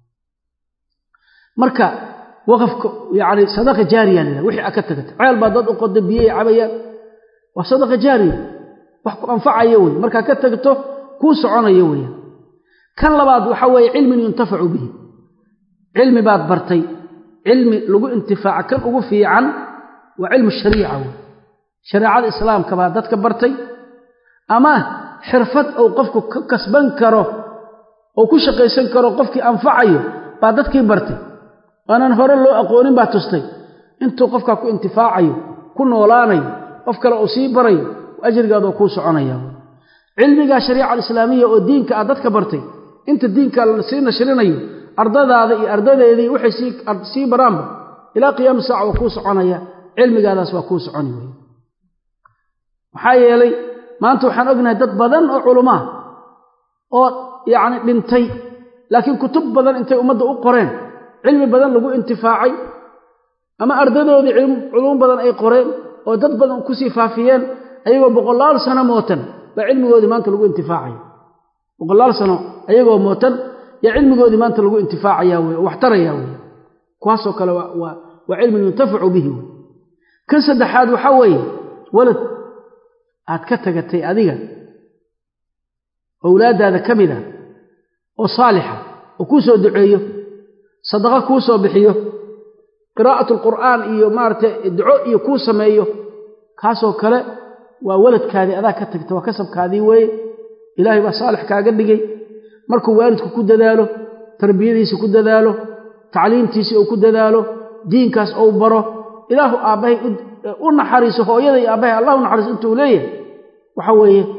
marka waqafka yacni sadaqa jaariya la wixii aa ka tagata ceel baa dad u qoda biyey cabayaan waa sadaqa jaariya wax ku anfacaya wey markaa ka tagto kuu soconaya weeyaan kan labaad waxa weeye cilmin yuntafacu bihi cilmi baad bartay cilmi lagu intifaaca kan ugu fiican waa cilmu shariica wey shareecada islaamka baa dadka bartay ama xirfad uu qofku ka kasban karo oo ku shaqaysan karo qofkii anfacayo baa dadkii bartay aanan hore loo aqoonin baa tustay intuu qofkaa ku intifaacayo ku noolaanayo qof kale uu sii barayo ajrigaadoo kuu soconaya cilmigaa shariica alislaamiya oo diinka aad dadka bartay inta diinka sii nashrinayo ardadaada iyo ardadeedii waxay sii baraanba ilaa qiyaami saaca waa kuu soconaya cilmigaadaas waa kuu soconi wey maxaa yeelay maanta waxaan ognahay dad badan oo culumaa oo yacni dhintay laakiin kutub badan intay ummadda u qoreen cilmi badan lagu intifaacay ama ardadoodii culuum badan ay qoreen oo dad badan kusii faafiyeen ayagoo boqolaal sano mootan baa cilmigoodii maanta lagu intifaacaya boqolaal sano ayagoo mootan yaa cilmigoodii maanta lagu intifaacaya wey oo wax taraya wey kuwaasoo kale waa cilmin yuntafacu bihi wey kan saddexaad waxaa weeye walad aad ka tagatay adiga owlaaddaada ka mid a oo saalixa oo kuu soo duceeyo sadaqo kuu soo bixiyo qiraa'atu alqur'aan iyo maaragtay duco iyo kuu sameeyo kaasoo kale waa waladkaadii adaa ka tagta waa kasabkaadii weeye ilaahay baa saalix kaaga dhigay markuu waalidku ku dadaalo tarbiyadiisa ku dadaalo tacliimtiisii uu ku dadaalo diinkaas ou baro ilaahu aabbahay u naxariiso hooyada iyo aabbahay allah u naxariiso intuu leeyahay waxa weeye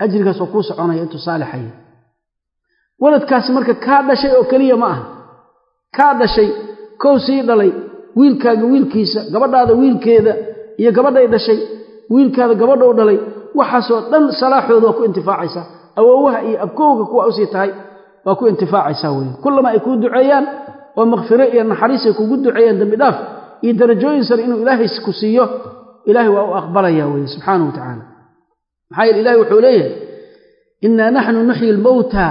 ajrigaas oo kuu soconaya intuu saalixaya waladkaasi marka kaa dhashay oo keliya ma aha kaa dhashay kow sii dhalay wiilkaaga wiilkiisa gabadhaada wiilkeeda iyo gabadhay dhashay wiilkaada gabadhou dhalay waxaasoo dhan salaaxooda waa ku intifaacaysaa awoowaha iyo abkowga kuwa usii tahay waa ku intifaacaysaa weye kullama ay kuu duceeyaan oo makfiro iyo naxariis ay kugu duceeyaan dembi dhaaf iyo darajooyin sare inuu ilaahay ku siiyo ilaahay waa u aqbalaya weye subxaanahu wa tacaala maxaa yeele ilahi wuxuu leeyahay innaa naxnu nuxyi lmowta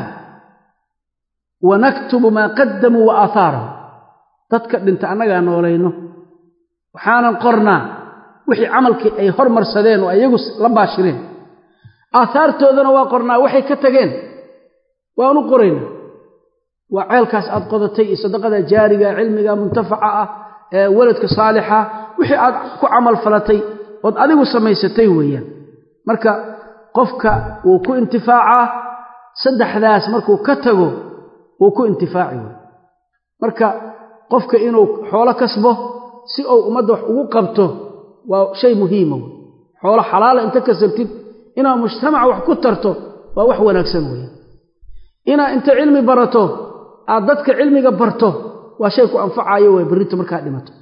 wa naktubu maa qaddamuu wa aahaarahum dadka dhinta annagaa noolayno waxaanan qornaa wixii camalkii ay hormarsadeen oo iyagu la baashireen aahaartoodana waa qornaa waxay ka tageen waanu qoraynaa waa ceelkaas aad qodatay iyo sadaqada jaariga cilmiga muntafaca ah ee waladka saalixa wixii aad ku camal falatay ood adigu samaysatay weeyaan marka qofka wuu ku intifaacaa saddexdaas markuu ka tago wuu ku intifaaci wey marka qofka inuu xoolo kasbo si uu ummadda wax ugu qabto waa shay muhiima wey xoolo xalaala inta kasabtid inaad mujtamaca wax ku tarto waa wax wanaagsan weeye inaad inta cilmi barato aad dadka cilmiga barto waa shay ku anfacayo wey berrinta markaad dhimato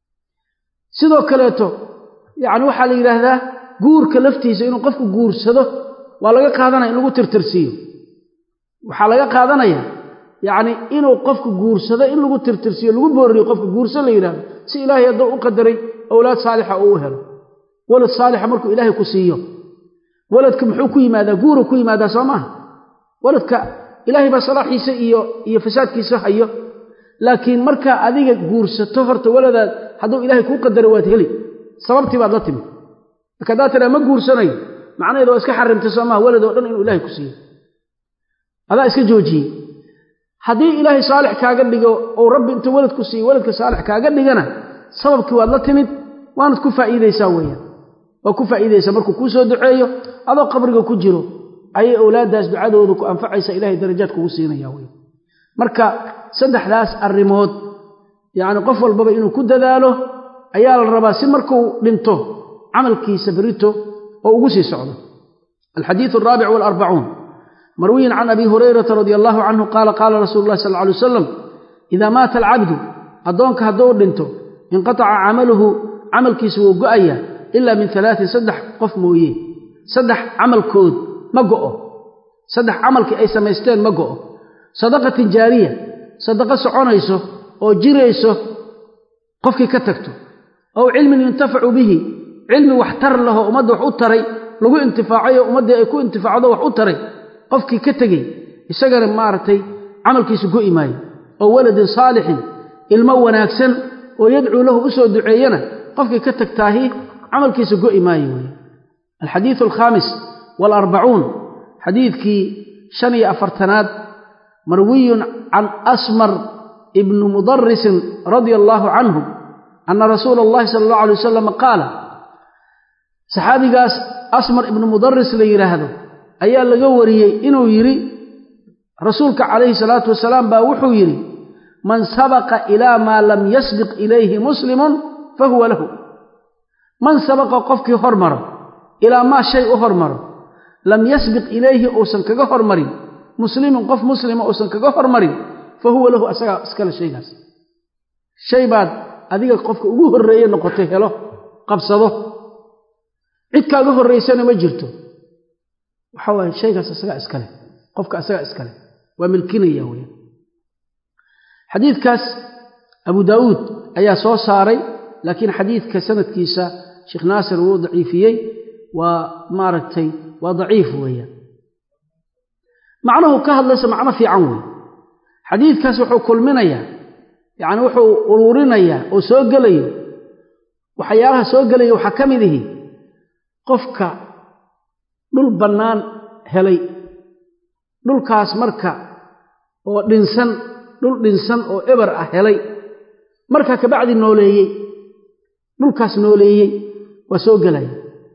sidoo kaleeto yacni waxaa la yidhaahdaa guurka laftiisa inuu qofku guursado waa laga qaadanaya in lagu tirtirsiiyo waxaa laga qaadanaya yacni inuu qofku guursado in lagu tirtirsiiyo lagu booriyo qofka guurso la yidhahdo si ilaahay hadduu u qadaray owlaad saalixa uu u helo walad saalixa markuu ilaahay ku siiyo waladka muxuu ku yimaadaa guuru ku yimaadaa soo maaha waladka ilaahay baa salaaxiisa iyo iyo fasaadkiisa hayo laakiin markaa adiga guursato horta waladaad hadduu ilaahay kuu qadaro waad heli sababtii baad la timi marka haddaad tiraa ma guursanayo macnaheedu waa iska xarimtay soo maha walad oo dhan inuu ilaahay ku siiyo adaa iska joojiyey haddii ilaahay saalix kaaga dhigo ou rabbi intuu walad ku siiyo waladka saalix kaaga dhigana sababkii waad la timid waanad ku faa'iidaysaa weeyaan waa ku faa'iidaysaa markuu kuu soo duceeyo adoo qabriga ku jiro ayay owlaaddaas ducadooda ku anfacaysa ilahay darajaad kugu siinaya wey marka saddexdaas arrimood yacni qof walbaba inuu ku dadaalo ayaa la rabaa si markuu dhinto camalkiisa berito oo ugu sii socdo alxadiidu alraabic waalarbacuun marwiyin can abi hurayrata radia allahu canhu qaala qaala rasuulu llahi sal lla alay wasalam idaa maata alcabdu addoonka hadduu dhinto inqataca camaluhu camalkiisa wuu go'aya ilaa min alaatin saddex qof mooye saddex camalkood ma go'o saddex camalkii ay samaysteen ma go'o sadaqatin jaariya sadaqo soconayso oo jirayso qofkii ka tagto ow cilmin yuntafacu bihi cilmi wax tar lahoo ummadda wax u taray lagu intifaacayo ummaddii ay ku intifaacdo wax u taray qofkii ka tegey isagana maaragtay camalkiisu go'i maayo oo waladin saalixin ilmo wanaagsan oo yadcuu lahu u soo duceeyana qofkii ka tagtaahi camalkiisu go'i maayo wey alxadiidu alkhaamis waalarbacuun xadiidkii shan iyo afartanaad marwiyun can asmar ibni mudarisin radia allaahu canhu ana rasuula allahi sala allahu alay wasalam qaala saxaabigaas asmar ibnu mudaris la yidhaahdo ayaa laga wariyey inuu yidhi rasuulka calayhi salaatu wasalaam baa wuxuu yidhi man sabaqa ilaa maa lam yasbiq ilayhi muslimun fa huwa lahu man sabaqa qofkii hormaro ilaa maa shay u hormaro lam yasbiq ilayhi uusan kaga hormarin muslimin qof muslima uusan kaga hormarin fa huwa lahu asagaa iskale shaygaas shay baad adiga qofka ugu horreeye noqotay helo qabsado cid kaaga horraysana ma jirto waxa waaye shaygaas isagaa iskale qofka isagaa iskale waa milkinaya weya xadiidkaas abu daawuud ayaa soo saaray laakiin xadiidka sanadkiisa sheekh naasir wuu daciifiyey waa maaragtay waa daciif weeyaan macnuhu ka hadlaysa macno fiican weeye xadiidkaas wuxuu kulminayaa yacni wuxuu uruurinayaa oo soo gelayo waxyaalaha soo gelaya waxaa ka mid ihi qofka dhul bannaan helay dhulkaas marka oo dhinsan dhul dhinsan oo eber ah helay markaa kabacdi nooleeyey dhulkaas nooleeyey waa soo gelaya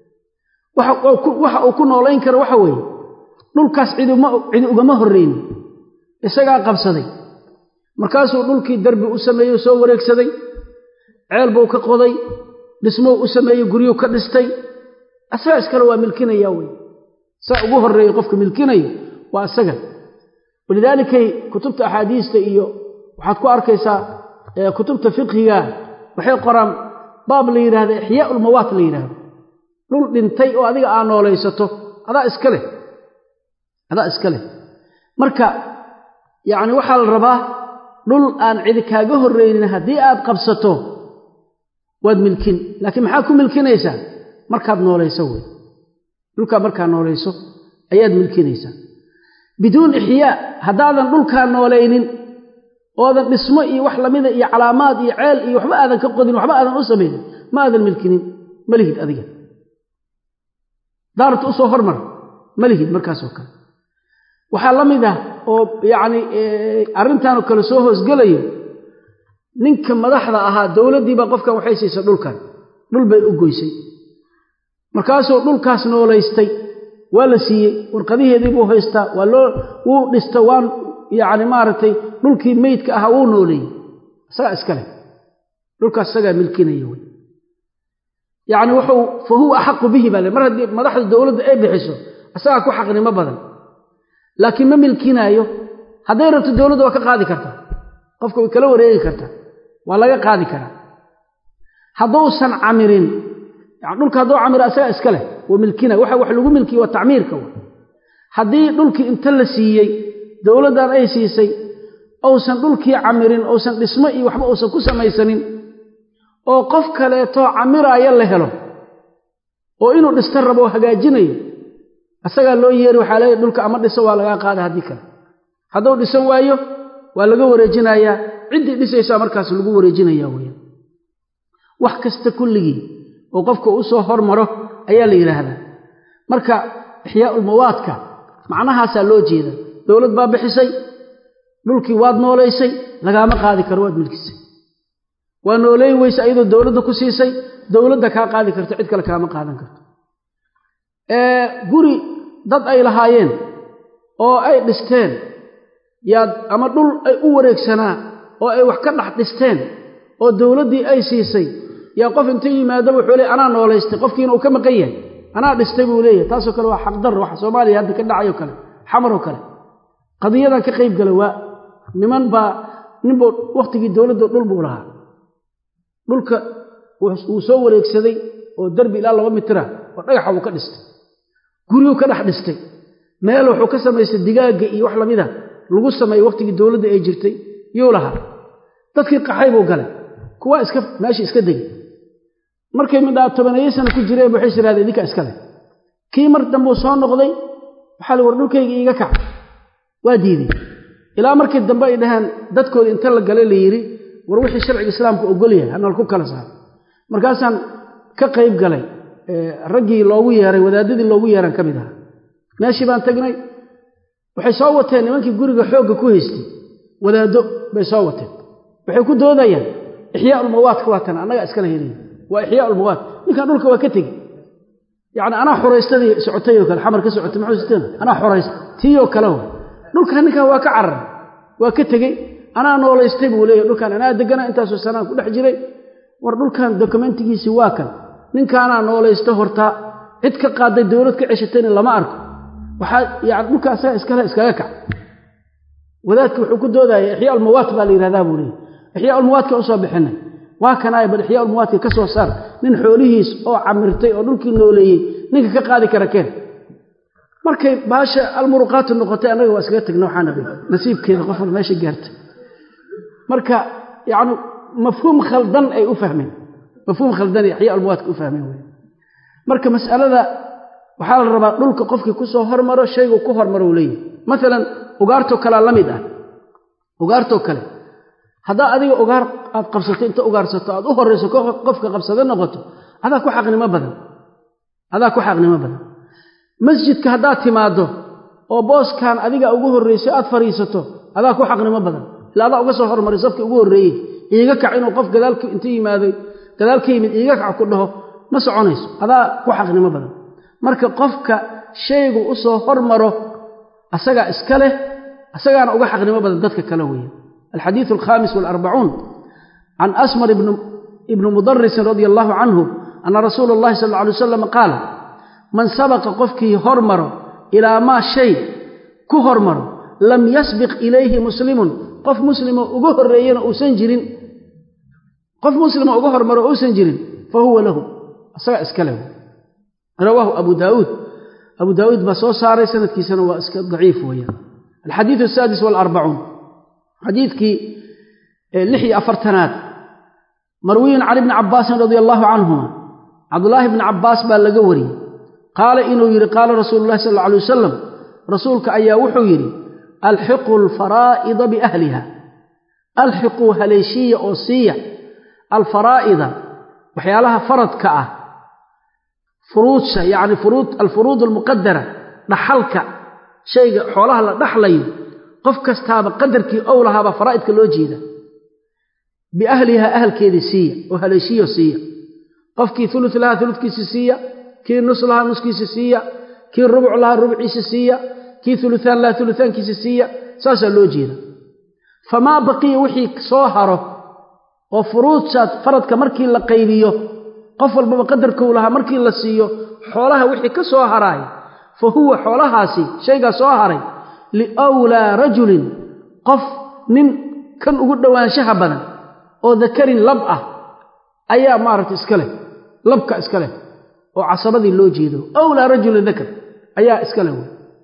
waxa uu ku noolayn karo waxa weeye dhulkaas cidi ugama horreynin isagaa qabsaday markaasuu dhulkii darbi u sameeyey soo wareegsaday ceel buu ka qoday dhismou u sameeyey guryuu ka dhistay asagaa iskale waa milkinaya wey saa ugu horreeya qofka milkinayo waa isaga walidaalikay kutubta axaadiista iyo waxaad ku arkaysaa kutubta fiqhiga waxay qoraan baab la yidhahda ixyaa ulmawaat la yidhaahdo dhul dhintay oo adiga aa noolaysato adaa iska leh adaa iska leh marka yacni waxaa la rabaa dhul aan cidi kaaga horraynin haddii aad qabsato waad milkin laakiin maxaad ku milkinaysaa markaad noolayso wey dhulkaa markaad noolayso ayaad milkinaysaa biduun ixyaa haddaadan dhulkaa noolaynin oodan dhismo iyo wax lamida iyo calaamaad iyo ceel iyo waxba aadan ka qodin waxba aadan u samaynin ma aadan milkinin ma lihid adiga daarta usoo hormar ma lihid markaasoo kale waxaa la mid ah oo yacni arrintaanoo kale soo hoosgelayo ninka madaxda ahaa dowladdiibaa qofkan waxay siisay dhulkan dhul bay u goysay markaasuu dhulkaas noolaystay waa la siiyey warqadiheedii buu haystaa waa loo wuu dhista waan yacni maaragtay dhulkii meydka ahaa wuu nooleeyey isagaa iska leh dhulkaas isagaa milkinaya wey yacni wuxuu fa huwa axaqu bihi baa le mar haddii madaxda dowladda ay bixiso isagaa ku xaqnimo badan laakiin ma milkinaayo hadday rabto dowladda waa ka qaadi kartaa qofka way kala wareegi kartaa waa laga qaadi karaa hadduusan camirin yani dhulka hadduu camiro isagaa iska leh waa milkina waxa wax lagu milkiye waa tacmiirka w haddii dhulkii inta la siiyey dowladdan ay siisay uusan dhulkii camirin uusan dhismo iyo waxba uusan ku samaysanin oo qof kaleetoo camiraaya la helo oo inuu dhista rabo oo hagaajinayo isagaa loo yeeri waxaa leeya dhulka ama dhiso waa lagaa qaada haddii kale hadduu dhisan waayo waa laga wareejinayaa ciddii dhisaysaa markaas lagu wareejinaya weya wax kasta kulligii oo qofka u soo hormaro ayaa la yidhaahdaa marka ixyaaulmawaadka macnahaasaa loo jeeda dowlad baa bixisay dhulkii waad noolaysay lagaama qaadi karo waad milkisay waa nooleyn weyse ayadoo dowladda ku siisay dowladda kaa qaadi karto cid kale kaama qaadan karto guri dad ay lahaayeen oo ay dhisteen yaad ama dhul ay u wareegsanaa oo ay wax ka dhex dhisteen oo dowladdii ay siisay yaa qof inta yimaado wuxuu leey anaa noolaystay qofkiina uu ka maqan yahay anaa dhistay buu leeyahay taasoo kale waa xaqdar waxa soomaaliya hadda ka dhacayoo kale xamaroo kale qadiyadan ka qayb gala waa niman baa ninbuu wakhtigii dowladda dhul buu lahaa dhulka wuu soo wareegsaday oo derbi ilaa laba mitira oo dhagaxa wuu ka dhistay guryuu ka dhex dhistay meel wuxuu ka samaystay digaagga iyo wax lamida lagu sameeyey wakhtigii dowladda ay jirtay yuu lahaa dadkii qaxay buu galay kuwaa iska meeshii iska degay markay midhaa tobaneeyo sana ku jireen waxay siraadeen idinkaa iska leh kii mar dambuu soo noqday waxaa la war dhulkayga iiga kac waa diiday ilaa markii dambe ay dhaheen dadkooda inta la galay la yidhi war wixii sharciga islaamka ogol yahay hanal ku kala saaro markaasaan ka qayb galay raggii loogu yeeray wadaadadii loogu yeeran ka mid ahaa meeshii baan tagnay waxay soo wateen nimankii guriga xoogga ku haystay wadaaddo bay soo wateen waxay ku doodayaan ixyaa ulmawaadka waa tan annagaa iskala helaya waa ixyaa ulmawaad ninkan dhulka waa ka tegi yacni anaa xoraystadii socotay oo kale xamar ka socotay maxuu siteen anaa xoraysta tii oo kale wa dhulkan ninkan waa ka cararay waa ka tegey anaa noolaystay buu leeyahy dhulkan anaa degana intaasoo sanaan ku dhex jiray war dhulkan dokumentigiisii waa kan ninkaanaa noolaysta hortaa cid ka qaaday dowlad ka ceshatayna lama arko waxaa yani dhulka asaga iskale iskaga kac wadaadki wuxuu ku doodaya ixyaa ulmawaat baa la yidhahdaa buu leeyahy ixyaa ulmawaadka usoo bixinay waa kanaay bal ixyaa ulmawaadka ka soo saar nin xoolihiis oo camirtay oo dhulkii nooleeyey ninka ka qaadi kara keen markay baasha almuruqaatu noqotay annaga waa iskaga tagna waxaa nabi nasiibkeeda qof wal meesha gaartay marka yacni mafhuum khaldan ay u fahmeen mafhuum khaldan ay ixyaa ulmawaadka u fahmeen wey marka mas'alada waxaa la rabaa dhulka qofkii ku soo hormaro shaygu ku hormaro uu leeyahy maalan ugaartoo kalea la mid ah ugaartoo kale haddaa adiga ugaar aad qabsato inta ugaarsato aad u horrayso qofka qabsado noqoto adaa ku xaqnimo badan adaa ku xaqnimo badan masjidka haddaad timaaddo oo booskan adiga ugu horraysay aad fadhiisato adaa ku xaqnimo badan ila adaa uga soo hormaray safkii ugu horreeyey iiga kac inuu qof gadaalka inta yimaaday gadaal ka yimid iiga kac ku dhaho ma soconayso adaa ku xaqnimo badan marka qofka shaygu u soo hormaro asagaa iska leh asagaana uga xaqnimo badan dadka kale weeye alxadiidu alkhaamis waalarbacuun can asmar ibni mudarisin radia allahu canhu ana rasuula allahi sal alla alay wasalam qaala man sabaqa qofkii hormaro ilaa maa shay ku hormaro lam yasbiq ilayhi muslimun qof muslimo uga horreeyana uusan jirin qof muslima uga hormaro uusan jirin fa huwa lahu isagaa iska leh rawaahu abu daauud abu daauud baa soo saaray sanadkiisana waa iska daciif weeyaan alxadiidu asaadis waalarbacuun xadiidkii lix iyo afartanaad marwiyun can ibni cabbaasin radia allaahu canhuma cabdulaahi bni cabbaas baa laga wariyey qaala inuu yidhi qaala rasuulu llahi sal alla alay wasalam rasuulka ayaa wuxuu yidhi alxiquu alfaraa'ida biahliha alxiquu haleeshiya oo siiya alfaraa'ida waxyaalaha faradka ah furuudsha yacni alfuruud almuqadara dhaxalka shayga xoolaha la dhaxlayo qof kastaaba qadarkii ow lahaabaa faraa'idka loo jeeda biahliha ahalkeedii siiya oo haleeshiyo siiya qofkii ulus lahaa uludkiisi siiya kii nus lahaa nuskiisi siiya kii rubuc lahaa rubciisi siiya kii uluaan lahaa uluaankiisi siiya saasaa loo jeeda famaa baqiya wixii soo haro oo furuudsaad faradka markii la qaybiyo qof walbaba qadarkou lahaa markii la siiyo xoolaha wixii ka soo haraay fa huwa xoolahaasi shaygaa soo haray liwlaa rajulin qof nin kan ugu dhowaanshaha badan oo dakarin lab ah ayaa maaragta iska leh labka iska leh oo casabadii loo jeedo awlaa rajulin dakar ayaa iska leh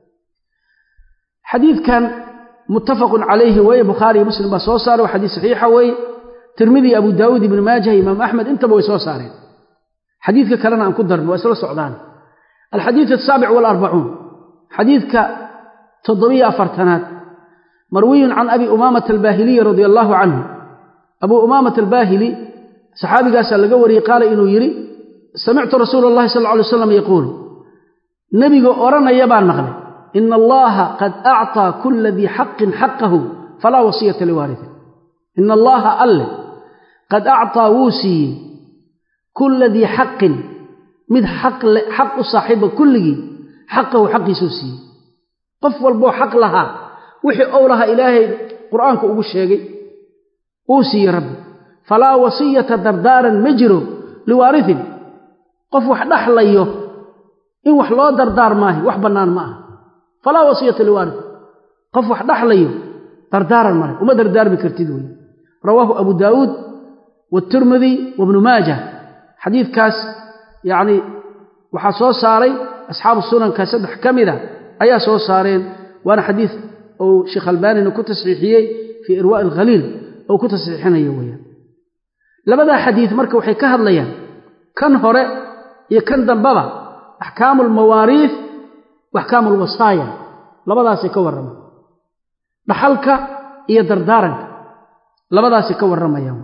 xadiidkan muttafaqun calayhi weeye bukhaari iyo muslim baa soo saaray waa xadiis saxiixa weeye tirmidi abu daawuud ibnu maajah imaam axmed intaba way soo saareen xadiidka kalena aan ku darno waa isla socdaan alxadiid asaabic waalarbacuun xadiidka toddobiyo afartanaad marwiyun can abi umaamata albaahiliyi radia allaahu canhu abuu umaamata albaahili saxaabigaasaa laga wariyey qaala inuu yidhi samictu rasuula allahi sal lla alay slam yaquulu nebiga odhanaya baan maqlay ina allaha qad acطaa kula dii xaqin xaqahu falaa wasiyata liwaaritin ina allaha alle qad acطaa wuu siiyey kulla dii xaqin mid xaq u saaxiiba kulligii xaqahu xaqiisuu siiyey qof walboo xaq lahaa wixii ow lahaa ilaahay qur'aanka ugu sheegay uu siiyey rabbi falaa wasiyata dardaaran ma jiro liwaaritin qof wax dhaxlayo in wax loo dardaar maayo wax bannaan ma aha falaa wasiyata liwaaritin qof wax dhaxlayo dardaaran male uma dardaarmi kartid wey rawaahu abu daawuud waatirmidi wabnu maajah xadiidkaas yacni waxaa soo saaray asxaabu sunanka saddex ka mida ayaa soo saareen waana xadiid uu sheekh albaanina ku tasxiixiyey fii irwaa'i alkhaliil ou ku tasxiixinayo weeyaan labadaa xadiid marka waxay ka hadlayaan kan hore iyo kan dambaba axkaamu almawaariif wa axkaamu alwasaaya labadaasay ka warramaan dhaxalka iyo dardaaranka labadaasay ka warramayaan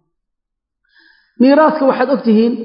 miiraadka waxaad og tihiin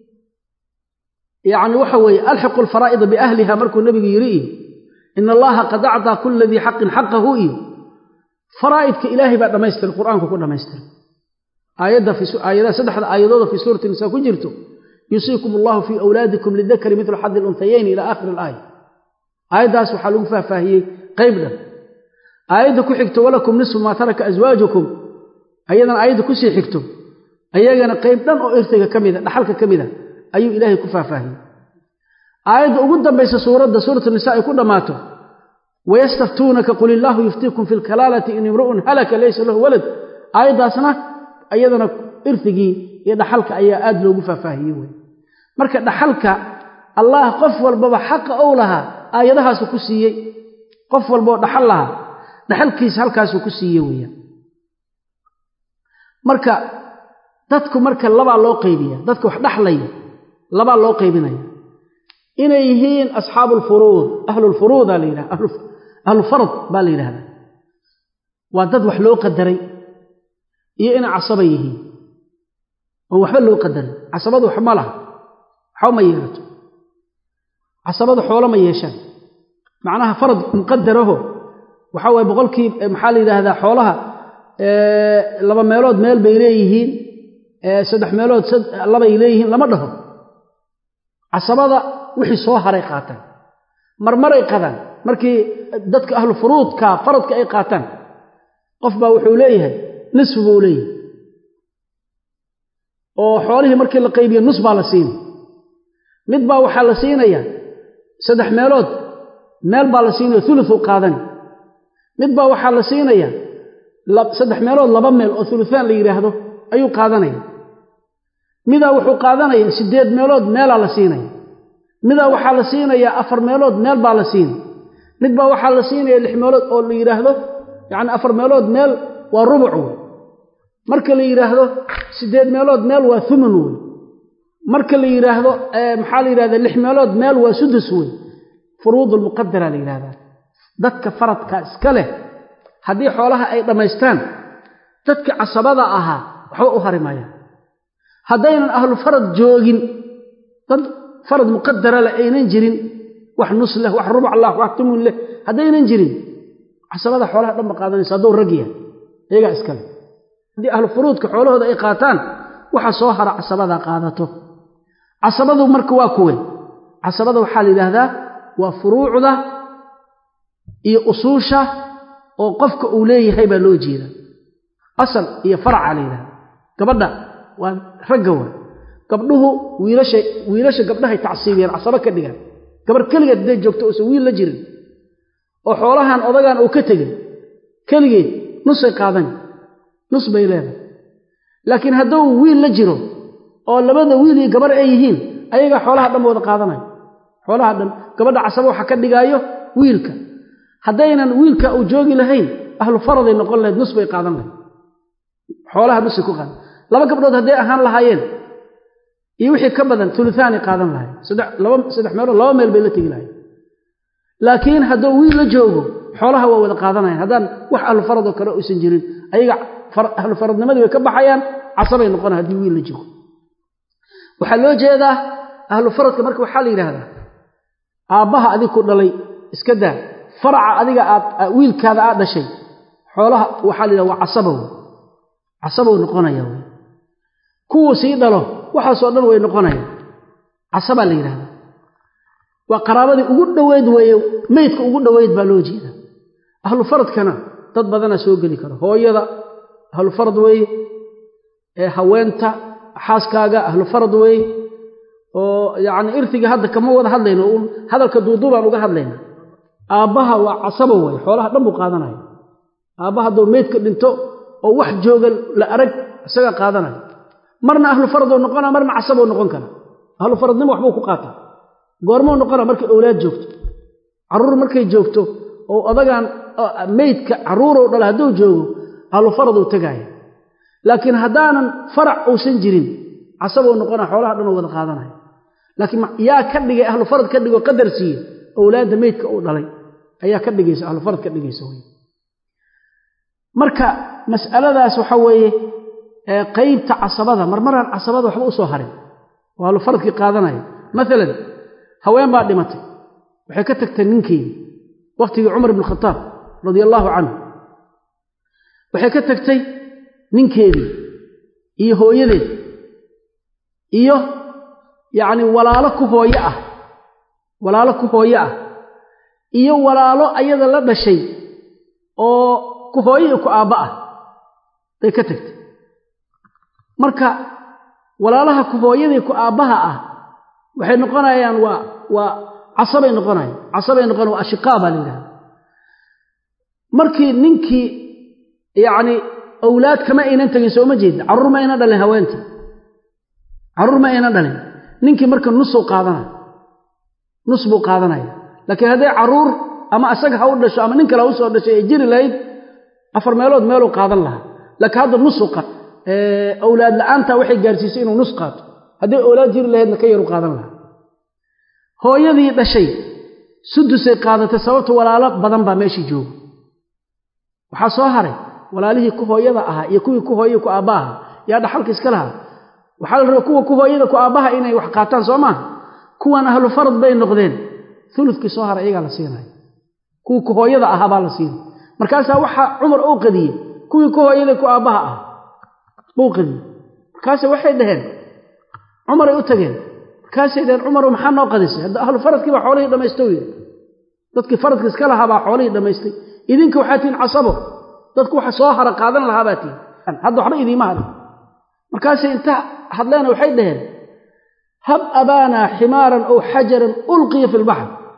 yacni waxa weeye alxiqu alfaraa'ida biahliha markuu nebigu yidhi iyo ina allaha qad acdaa kula dii xaqin xaqahu iyo faraa'idka ilaahay baa dhammaystiray qur'aanku ku dhammaystiray aayadaha saddexda aayadooda fii suurati nisaa ku jirto yusiikum allahu fii awlaadikum lidakari midlu xadi lunthayayn ila aakhiri alaaya aayaddaas waxaa lagu faahfaahiyey qayb dhan aayadda ku xigto walakum nisfu maa taraka aswaajukum ayadana aayadda kusii xigto ayagana qayb dhan oo irtiga ka mida dhaxalka ka mida ayuu ilaahay ku faahfaahiyey aayadda ugu dambaysa suuradda suuratu nisa ay ku dhammaato wayastaftuunaka qul illaahu yuftiikum fi lkalaalati in imru'un halaka laysa lahu walad aayaddaasna ayadana irtigii iyo dhaxalka ayaa aad loogu faahfaahiyey wey marka dhaxalka allah qof walbaba xaqa ou lahaa aayadahaasu ku siiyey qof walbaoo dhaxal lahaa dhaxalkiisa halkaasuu ku siiyey weeyaan marka dadku marka labaa loo qaybiya dadka wax dhaxlaya labaa loo qaybinaya inay yihiin asxaabu alfuruud ahlulfuruudaa la yidhaha ahlulfarad baa la yidhahdaa waa dad wax loo qadaray iyo inay casaba yihiin oon waxba loo qadarin casabadu wax ma laha waxba ma yeelato casabadu xoolo ma yeeshaan macnaha farad muqadaraho waxaa waye boqolkii maxaa la yidhaahdaa xoolaha laba meelood meel bay leeyihiin saddex meelood labay leeyihiin lama dhaho casabada wixii soo haray qaataan marmaray qadaan markii dadka ahlu furuudka faradka ay qaataan qof baa wuxuu leeyahay nisfu buu leeyahay oo xoolihii markii la qaybiyo nus baa la siinay mid baa waxaa la siinayaa saddex meelood meel baa la siinaya uluuu qaadani mid baa waxaa la siinaya saddex meelood laba meel oo uluaan la yidhaahdo ayuu qaadanaya midaa wuxuu qaadanaya siddeed meelood meelaa la siinaya midaa waxaa la siinayaa afar meelood meel baa la siinay mid baa waxaa la siinaya lix meelood oo la yidhaahdo yacni afar meelood meel waa rubuc wey marka la yidhaahdo siddeed meelood meel waa thumun wey marka la yidhaahdo maxaa la yidhahda lix meelood meel waa sudus wey furuud lmuqadara la yidhahdaa dadka faradka iska leh haddii xoolaha ay dhammaystaan dadka casabada ahaa waxba u harimaya haddaynan ahlu farad joogin dad farad muqadara leh aynan jirin wax nus leh wax rubuc lah wax tumun leh haddaynan jirin casabada xoolaha dhanba qaadanaysa hadduu rag yahay iyagaa iskale haddii ahlu furuudka xoolahooda ay qaataan waxa soo hara casabadaa qaadato casabadu marka waa kuwe casabada waxaa la yidhaahdaa waa furuucda iyo usuusha oo qofka uu leeyahay baa loo jeeda asal iyo faraca la yidhahda gabadha waa ragga waa gabdhuhu wiilasha wiilasha gabdhahay tacsiibiyeen casabo ka dhigaan gabarh keligeed hadday joogto uusan wiil la jirin oo xoolahan odagan uu ka tegin keligeed nusay qaadani nus bay leedahay laakiin hadduu wiil la jiro oo labada wiil iyo gabarh ay yihiin ayagaa xoolaha dhan wada qaadanayo xoolaha dhan gabadha casabo waxa ka dhigaayo wiilka haddaynan wiilka uu joogi lahayn ahlu faraday noqon lahayd nus bay qaadan lahayd xoolaha nusay ku qaadan laba gabdhood hadday ahaan lahaayeen iyo wixii ka badan uluaanay qaadan lahayd saddex meelood laba meel bay la tegi lahayd laakiin hadduu wiil la joogo xoolaha waa wada qaadanayan haddaan wax ahlu faradoo kale uysan jirin ayaga ahlu faradnimadii way ka baxayaan casabay noqona haddii wiil la joogo waxaa loo jeedaa ahlu faradka marka waxaa la yidhaahdaa aabbaha adig ku dhalay iska daa faraca adiga aad wiilkaada aad dhashay xoolaha waxaa la yidhahda waa casabow casabow noqonaya wy kuwuu sii dhalo waxaasoo dhan way noqonayaan casabaa la yidhahdaa waa qaraabadii ugu dhoweyd weeye meydka ugu dhoweyd baa loo jeeda ahlu faradkana dad badanaa soo geli kara hooyada ahlu farad weeye ee haweenta xaaskaaga ahlu farad weeye oo yacni irtiga hadda kama wada hadlayno uun hadalka duuduubaan uga hadlayna aabbaha waa casabo wey xoolaha dhan buu qaadanaya aabbaha hadduu meydka dhinto oo wax jooga la arag isaga qaadanaya marna ahlu faradoo noqona marna casaboo noqon kara ahlu faradnimo waxbuu ku qaataa goormuu noqona markay owlaad joogto carruur markay joogto oo odagaan meydka carruurow dhala hadduu joogo ahlu faraduu tegaaya laakiin haddaanan farac uusan jirin casabou noqona xoolaha dhanoo wada qaadanaya laakiin yaa ka dhigay ahlu farad ka dhigoo qadar siiye owlaadda meydka uu dhalay ayaa ka dhigaysa ahlu farad ka dhigaysa wey marka mas'aladaas waxa weeye qaybta casabada marmaraan casabada waxba u soo harin oo ahlu faradkii qaadanaya maalan haween baa dhimatay waxay ka tagtay ninkeedii wakhtigii cumar ibn khataab radia allaahu canhu waxay ka tagtay ninkeedii iyo hooyadeed iyo yacni walaalo ku hooyo ah walaalo ku hooyo ah iyo walaalo ayada la dhashay oo ku hooyo iyo ku aabba ah bay ka tagtay marka walaalaha ku hooyadii ku aabbaha ah waxay noqonayaan waa waa casabay noqonayaan casabay noqonayan waa ashiqaa baa la yidhahda markii ninkii yacni owlaad kama aynan tegin sooma jeedin carruur ma aynan dhalin haweentii carruur ma aynan dhalin ninkii marka nusuu qaadanaya nus buu qaadanaya laakiin hadday carruur ama asaga ha u dhasho ama nin kale ha u soo dhashay ay jiri lahayd afar meelood meeluu qaadan lahaa laakiin hadda nusuu qa owlaad la'aanta waxay gaarsiisay inuu nus qaato hadday owlaad jiri lahaydna ka yaru qaadan lahaa hooyadii dhashay sudusay qaadatay sababta walaalo badan baa meeshii jooga waxaa soo haray walaalihii ku hooyada ahaa iyo kuwii ku hooyai ku aabba ahaa yaa dhaxalka iska lahaa waxaa la rabaa kuwa ku hooyada ku aabbaha inay wax qaataan soo maaha kuwan ahlu farad bay noqdeen uludkii soo haray iyagaa la siinaya kuwii ku hooyada ahaa baa la siinay markaasaa waxaa cumar uu qadiyey kuwii ku hooyada ku aabbaha ah buu qadiyey markaase waxay dhaheen cumaray u tageen markaasay dhaheen cumarow maxaa noo qadisay hadda ahlu faradkii baa xoolihii dhammaysta u yidhi dadkii faradka iska lahaa baa xoolihii dhammaystay idinka waxaa tihin casabo dadku waxa soo hara qaadan lahaa baa tihin hadda waxba idiima hadin markaasay inta hadleena waxay dhaheen hab abaanaa ximaaran ow xajaran ulqiya fi lbaxr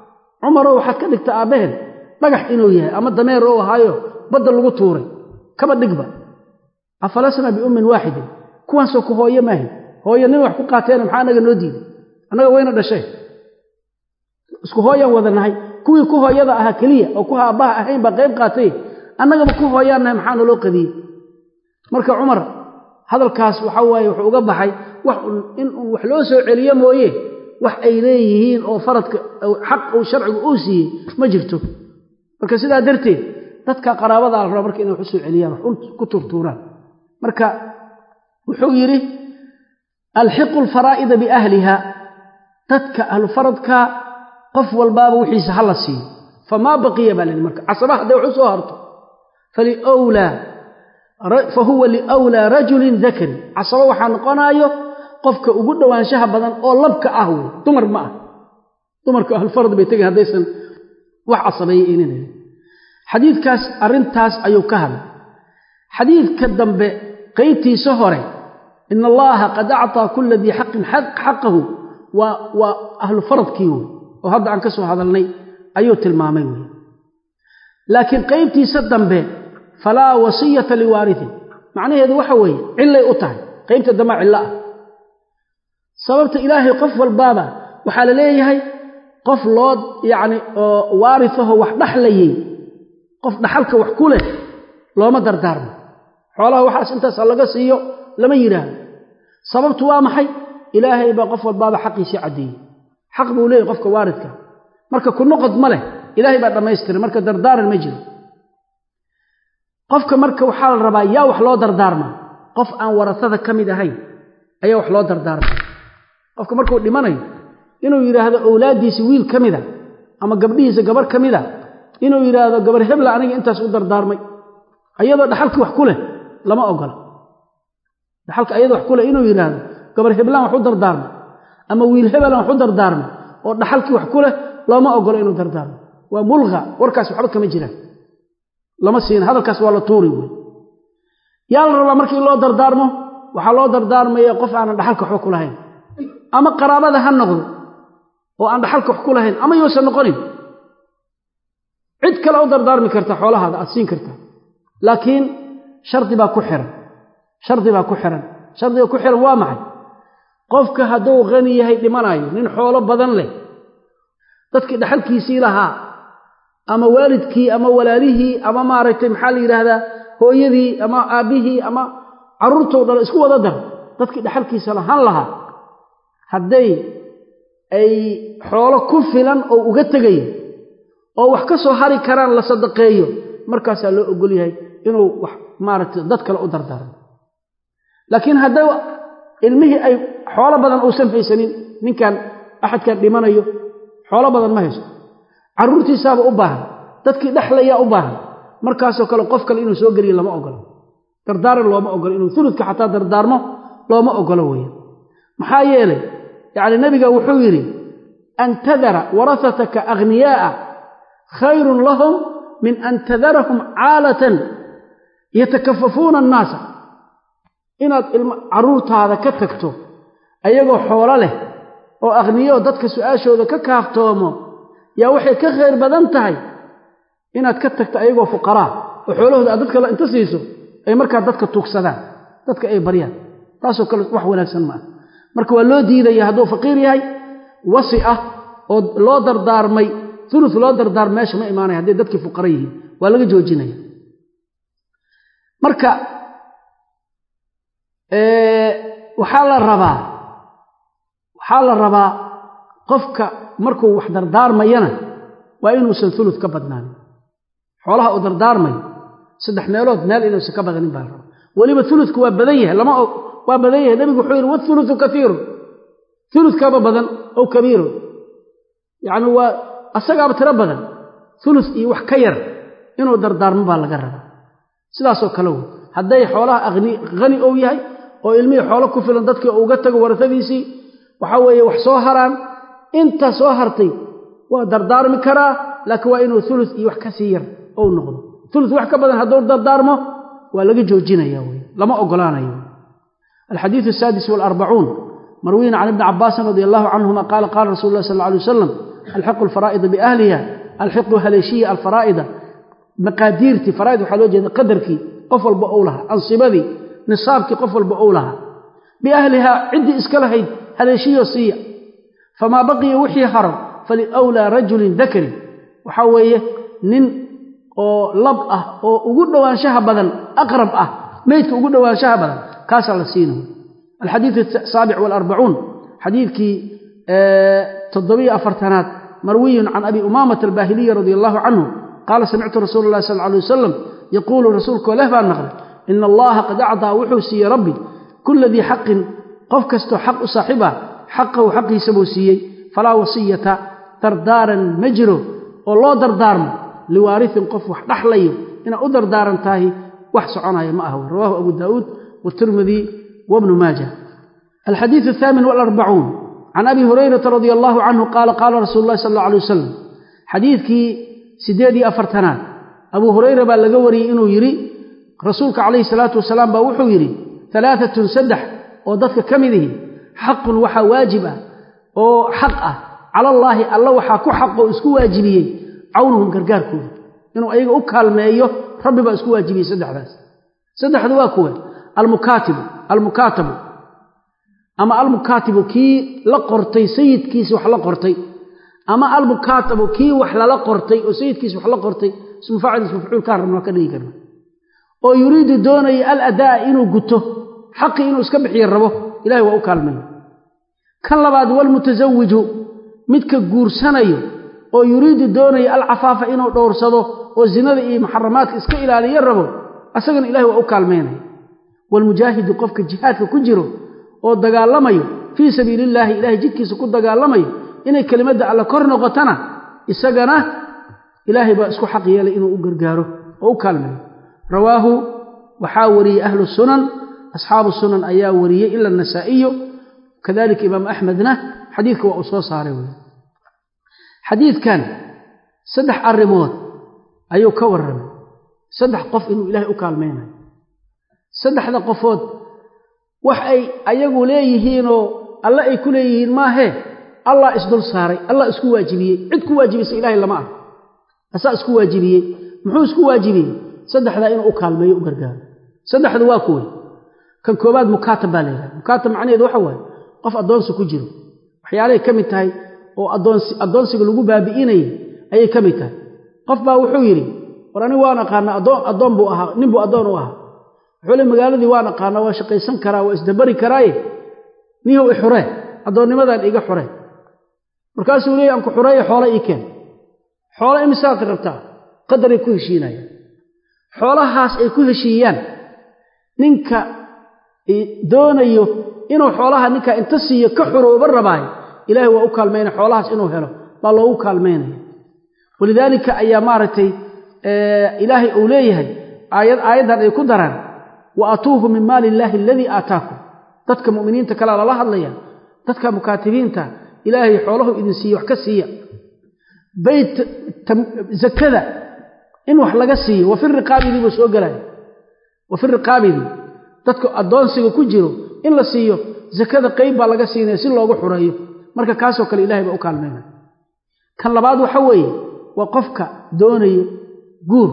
cumarow waxaad ka dhigta aabbaheen dhagax inuu yahay ama dameer oo ahaayo badda lagu tuuray kaba dhigba afalasna biummin waaxidin kuwaasoo ku hooye maahin hooye nin wax ku qaateena maxaa anaga noo diiday annaga wayna dhashay isku hooyaan wada nahay kuwii ku hooyada ahaa keliya oo ku aabbaha ahayn baa qayb qaatay annagaba ku hooyaan nahay maxaa naloo qadiyey marka cumar hadalkaas waxa waaye wuxuu uga baxay wax in un wax loo soo celiyo mooye wax ay leeyihiin oo faradka xaq uu sharcigu uu siiyey ma jirto marka sidaa darteed dadka qaraabada la raba marka inay wax u soo celiyaan wax ku turtuuraan marka wuxuu yidhi alxiqu alfaraa'ida biahliha dadka ahlu faradka qof walbaaba wixiisa ha la siiyo famaa baqiya baa layihi marka casaba hadday wax u soo harto faliwlaa fahuwa liwlaa rajulin dakari casabo waxaa noqonaayo qofka ugu dhowaanshaha badan oo labka ah wey dumar ma ah dumarka ahlfarad bay tegay haddaysan wax casabeeyey ininayn xadiidkaas arrintaas ayuu ka hadlay xadiidka dambe qaybtiisa hore ina allaha qad acطaa kula dii xaqin xaqahu waa waa ahlu faradkii wey oo hadda aan ka soo hadalnay ayuu tilmaamay wey laakiin qaybtiisa dambe falaa wasiyata liwaariin macnaheedu waxa weeye cillay u tahay qaybta dambaa cillo ah sababta ilaahay qof walbaaba waxaa la leeyahay qof loo yacni oo waarisaho wax dhaxlayey qof dhaxalka wax ku leh looma dardaarmo xoolaha waxaas intaasa laga siiyo lama yidhaahdo sababtu waa maxay ilaahay baa qof walbaaba xaqiisii caddeeyey xaq buu leeyahy qofka waaridka marka ku noqod ma leh ilaahay baa dhammaystiray marka dardaaran ma jiro qofka marka waxaa la rabaa yaa wax loo dardaarmaa qof aan warasada ka mid ahayn ayaa wax loo dardaarmaa qofka markuu dhimanayo inuu yidhaahdo owlaaddiisi wiil ka mida ama gabdhihiisa gabarh ka mida inuu yidhaahdo gabar hebla aniga intaas u dardaarmay ayadoo dhaxalkii wax ku leh lama ogola dhaxalka ayadoo wax ku leh inuu yidhaahdo gabar heblaan wax u dardaarmay ama wiil hebelan wax u dardaarmay oo dhaxalkii wax ku leh looma ogolo inuu dardaarmo waa mulqa warkaas waxba kama jiraan lama siin hadalkaas waa la tuuri wey yaa la rabaa markii loo dardaarmo waxaa loo dardaarmaya qof aanan dhaxalka waxba ku lahayn ama qaraabada ha noqdo oo aan dhaxalka wax ku lahayn ama yousan noqonin cid kale u dardaarmi karta xoolahaada aad siin karta laakiin shardi baa ku xiran shardi baa ku xiran shardiga ku xiran waa maxay qofka hadduu qani yahay dhimanayo nin xoolo badan leh dadkii dhaxalkiisii lahaa ama waalidkii ama walaalihii ama maaragtay maxaa la yidhaahdaa hooyadii ama aabbihii ama carruurtou dhalo isku wada dar dadkii dhaxalkiisa lahaan lahaa hadday ay xoolo ku filan oo uga tegayo oo wax ka soo hari karaan la sadaqeeyo markaasaa loo ogol yahay inuu wax maaragtay dad kale u dardaarmo laakiin hadday ilmihii ay xoolo badan uusan haysanin ninkan axadkan dhimanayo xoolo badan ma hayso carruurtiisaaba u baahan dadkii dhexlayaa u baahan markaasoo kale qof kale inuu soo geliyo lama ogolo dardaaran looma ogolo inuu uludka xataa dardaarmo looma ogolo weeye maxaa yeelay yacni nebiga wuxuu yidhi an tadara warasataka aghniyaa'a khayrun lahum min an tadarahum caalatan yatakafafuuna annaasa inaad ilmo carruurtaada ka tagto ayagoo xoolo leh oo akhniyo dadka su-aashooda ka kaaftoomo yaa waxay ka khayr badan tahay inaad ka tagto ayagoo fuqaraa oo xoolahooda aad dadka inta siiso ay markaa dadka tuugsadaan dadka ay baryaan taasoo kale wax wanaagsan maaha marka waa loo diidaya hadduu faqiir yahay wasi ah oo loo dardaarmay ulus loo dardaarmay meesha ma imaanaya hadday dadkii fuqara yihiin waa laga joojinaya marka waxaa la rabaa waxaa la rabaa qofka markuu wax dardaarmayana waa inuusan ulud ka badnaanin xoolaha uu dardaarmayo saddex meelood meel inuusan ka badanin baa la rabaa weliba uludku waa badan yahay lama waa badan yahay nebigu wuxuu yidhi wauluu kaiirun uludkaaba badan ow kabiirun yacni waa asagaaba tiro badan ulus iyo wax ka yar inuu dardaarmo baa laga rabaa sidaasoo kale wey hadday xoolaha hani ou yahay oo ilmihii xoolo ku filan dadkii uga tago warasadiisii waxaa weeye wax soo haraan inta soo hartay waa dardaarmi karaa laakiin waa inuu ulus iyo wax ka sii yar ou noqdo ulus wax ka badan hadduu dardaarmo waa laga joojinaya wey lama ogolaanayo alxadiidu asaadis waalarbacuun marwiyin can ibni cabaasin radi allahu canhuma qaala qaala rasulu lah sal lla alay wasalam alxiqu alfaraa'ida biahliha alxiqu haleeshiya alfaraa'ida maqaadiirtii faraa'id waxaa loo jeeda qadarkii qof walba ou lahaa ansibadii nisaabkii qof walba ou lahaa biahlihaa ciddii iska lahayd haleeshiyo siiya famaa baqiya wixii haro faliwlaa rajulin dakarin waxaa weeye nin oo lab ah oo ugu dhowaanshaha badan aqrab ah meydka ugu dhowaanshaha badan kaasaa la siinayo alxadiidu asaabic waalarbacuun xadiidkii toddobiyo afartanaad marwiyun can abi umaamata albaahiliyi radia allahu canhu qaala samictu rasuula allahi sal alay wasalam yaquulu rasuulkoo leh baan maqlay ina allaha qad acdaa wuxuu siiyey rabbi kula dii xaqin qof kastoo xaq u saaxiib ah xaqahu xaqiisa buu siiyey falaa wasiyata dardaaran ma jiro oo loo dardaarmo liwaariin qof wax dhaxlayo inaad u dardaaran tahay wax soconaya ma aha rawahu abu daauud wtirmidi wbnu maaja alxadiiu athaamin walarbacuun can abi hurayrata radia allahu canhu qaala qaala rasuulu llahi sal alla alay wasalam xadiidkii siddeed iyo afartanaad abuu hurayra baa laga wariyey inuu yidhi rasuulka calayhi salaatu wasalaam baa wuxuu yidhi alaaatun saddex oo dadka ka mid ihi xaqun waxaa waajib ah oo xaq ah calallaahi alla waxaa ku xaq oo isku waajibiyey cawnuhum gargaarkooda inuu ayaga u kaalmeeyo rabbi baa isku waajibiyey saddexdaas saddexdu waa kuwe almukaatibu almukaatabu ama almukaatibu kii la qortay sayidkiisi wax la qortay ama almukaatabu kii wax lala qortay oo sayidkiisi wax la qortay ismu faacil ismu facuul kaan rabna waa ka dhigi karna oo yuriidu doonaya aladaa inuu guto xaqii inuu iska bixiyo rabo ilahay waa u kaalmaya kan labaad walmutasawiju midka guursanayo oo yuriidu doonaya alcafaafa inuu dhowrsado oo zinada iyo muxaramaadka iska ilaaliyo rabo asagana ilahay waa u kaalmaynaya waalmujaahidu qofka jihaadka ku jiro oo dagaalamayo fii sabiili illaahi ilahay jidkiisa ku dagaalamayo inay kelimadda alle kor noqotana isagana ilaahay baa isku xaq yeelay inuu u gargaaro oo u kaalmayo rawaahu waxaa wariyey ahlu sunan asxaabu sunan ayaa wariyey ila anasaa'iyu kadalika imaam axmedna xadiidka waa uu soo saaray wey xadiidkan saddex arrimood ayuu ka warramay saddex qof inuu ilaahay u kaalmaynayo saddexda qofood wax ay ayagu leeyihiinoo alle ay ku leeyihiin maahee allah isdul saaray allah isku waajibiyey cid ku waajibisa ilaahay lama ah asaa isku waajibiyey muxuu isku waajibiyey saddexdaa inuu u kaalmeeyo u gargaaro saddexdu waa kuwey kan koobaad mukaatab baa layidhaha mukaatab macnaheedu waxa waaye qof addoonsi ku jiro waxyaalahay ka mid tahay oo addoonsiga lagu baabi'inayay ayay ka mid tahay qof baa wuxuu yidhi war anigu waan aqaana addoon buu ahaa nin buu addoon u ahaa wuxuu le magaaladii waan aqaana waa shaqaysan karaa waa isdabari karaaye nihow i xuree addoonnimadaan iga xuree markaasuu leeya aan ku xureeye xoole ii keen xoole imisaad rabtaa qadaray ku heshiinayaan xoolahaas ay ku heshiiyaan ninka doonayo inuu xoolaha ninka inta siiyo ka xurooba rabaayo ilaahay waa u kaalmaynaya xoolahaas inuu helo baa loogu kaalmaynaya walidaalika ayaa maaragtay ilaahay uu leeyahay aayad aayaddan ay ku daraan wa atuuhu min maali illaahi aladii aataakum dadka mu'miniinta kalea lala hadlaya dadka mukaatibiinta ilaahay xoolahu idin siiye wax ka siiya bayt zakada in wax laga siiyo wa fi riqaabidii buu soo gelaya wa fi riqaabidii dadka addoonsiga ku jiro in la siiyo zakada qayb baa laga siinaya si loogu xureeyo marka kaasoo kale ilahay baa u kaalmaynaya kan labaad waxa weeye waa qofka doonayo guur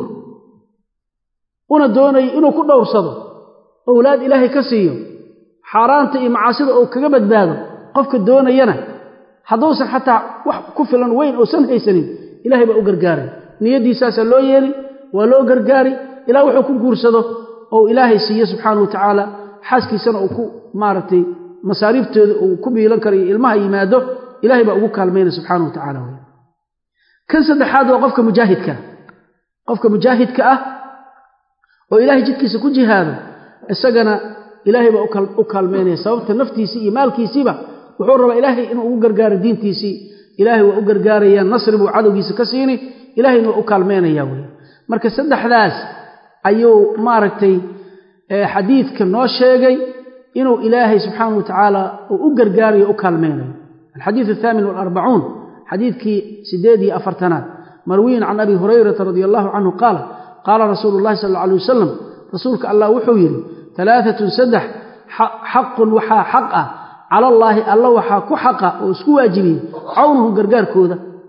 una doonayo inuu ku dhowrsado owlaad ilaahay ka siiyo xaaraanta iyo macaasida uu kaga badbaado qofka doonayana hadduusan xataa wax ku filan weyn uusan haysanin ilahay baa u gargaaray niyaddiisaasaa loo yeeli waa loo gargaari ilaa wuxuu ku guursado ou ilaahay siiyo subxaana wa tacaala xaaskiisana uu ku maaragtay masaariiftooda uu ku biilan karo iyo ilmaha yimaado ilahay baa ugu kaalmaynaya subxaana wa tacala wey kan saddexaad waa qofka mujaahidka qofka mujaahidka ah oo ilaahay jidkiisa ku jihaado isagana ilaahay baa u kaalmaynaya sababta naftiisii iyo maalkiisiiba wuxuu rabaa ilaahay inuu ugu gargaaro diintiisii ilaahay waa u gargaaraya nasri buu cadowgiisa ka siini ilahayna waa u kaalmaynaya wey marka saddexdaas ayuu maaragtay xadiidka noo sheegay inuu ilaahay subxaana wa tacaala uu u gargaarayo u kaalmaynayo alxadiidu athaamin waalarbacuun xadiidkii siddeed iyo afartanaad marwiyin can abi hurayrata radia allahu canhu qaala qaala rasuulu llahi sal alla alay wasalam rasuulka allah wuxuu yidhi alaaatun saddex xaqun waxaa xaq ah cala allaahi alla waxaa ku xaqa oo isku waajibiyey cawnuhu gargaarkooda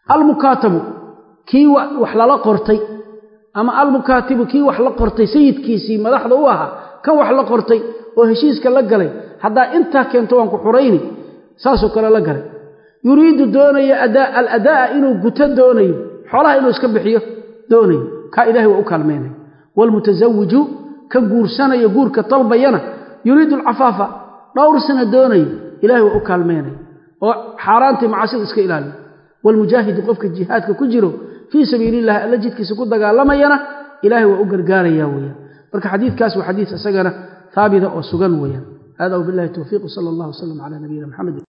almukaatabu kii wax lala qortay ama almukaatibu kii wax la qortay sayidkiisii madaxda u ahaa kan wax la qortay oo heshiiska la galay haddaa intaa keento waan ku xurayni saasoo kale la galay yuriidu doonaya aladaa'a inuu guto doonayo xoolaha inuu iska bixiyo doonayo kaa ilahay waa u kaalmaynaya waalmutasawiju ka guursanayo guurka dalbayana yuriidu alcafaafa dhowr sana doonayo ilahay waa u kaalmaynaya oo xaaraantii macaasida iska ilaaliyo waalmujaahidu qofka jihaadka ku jiro fii sabiili illahi alla jidkiisa ku dagaalamayana ilahay waa u gargaaraya weyaan marka xadiidkaas waa xadiid isagana haabita oo sugan weeyaan hada wbillahi towfiiq sala allah wslam cala nabiyina maxamed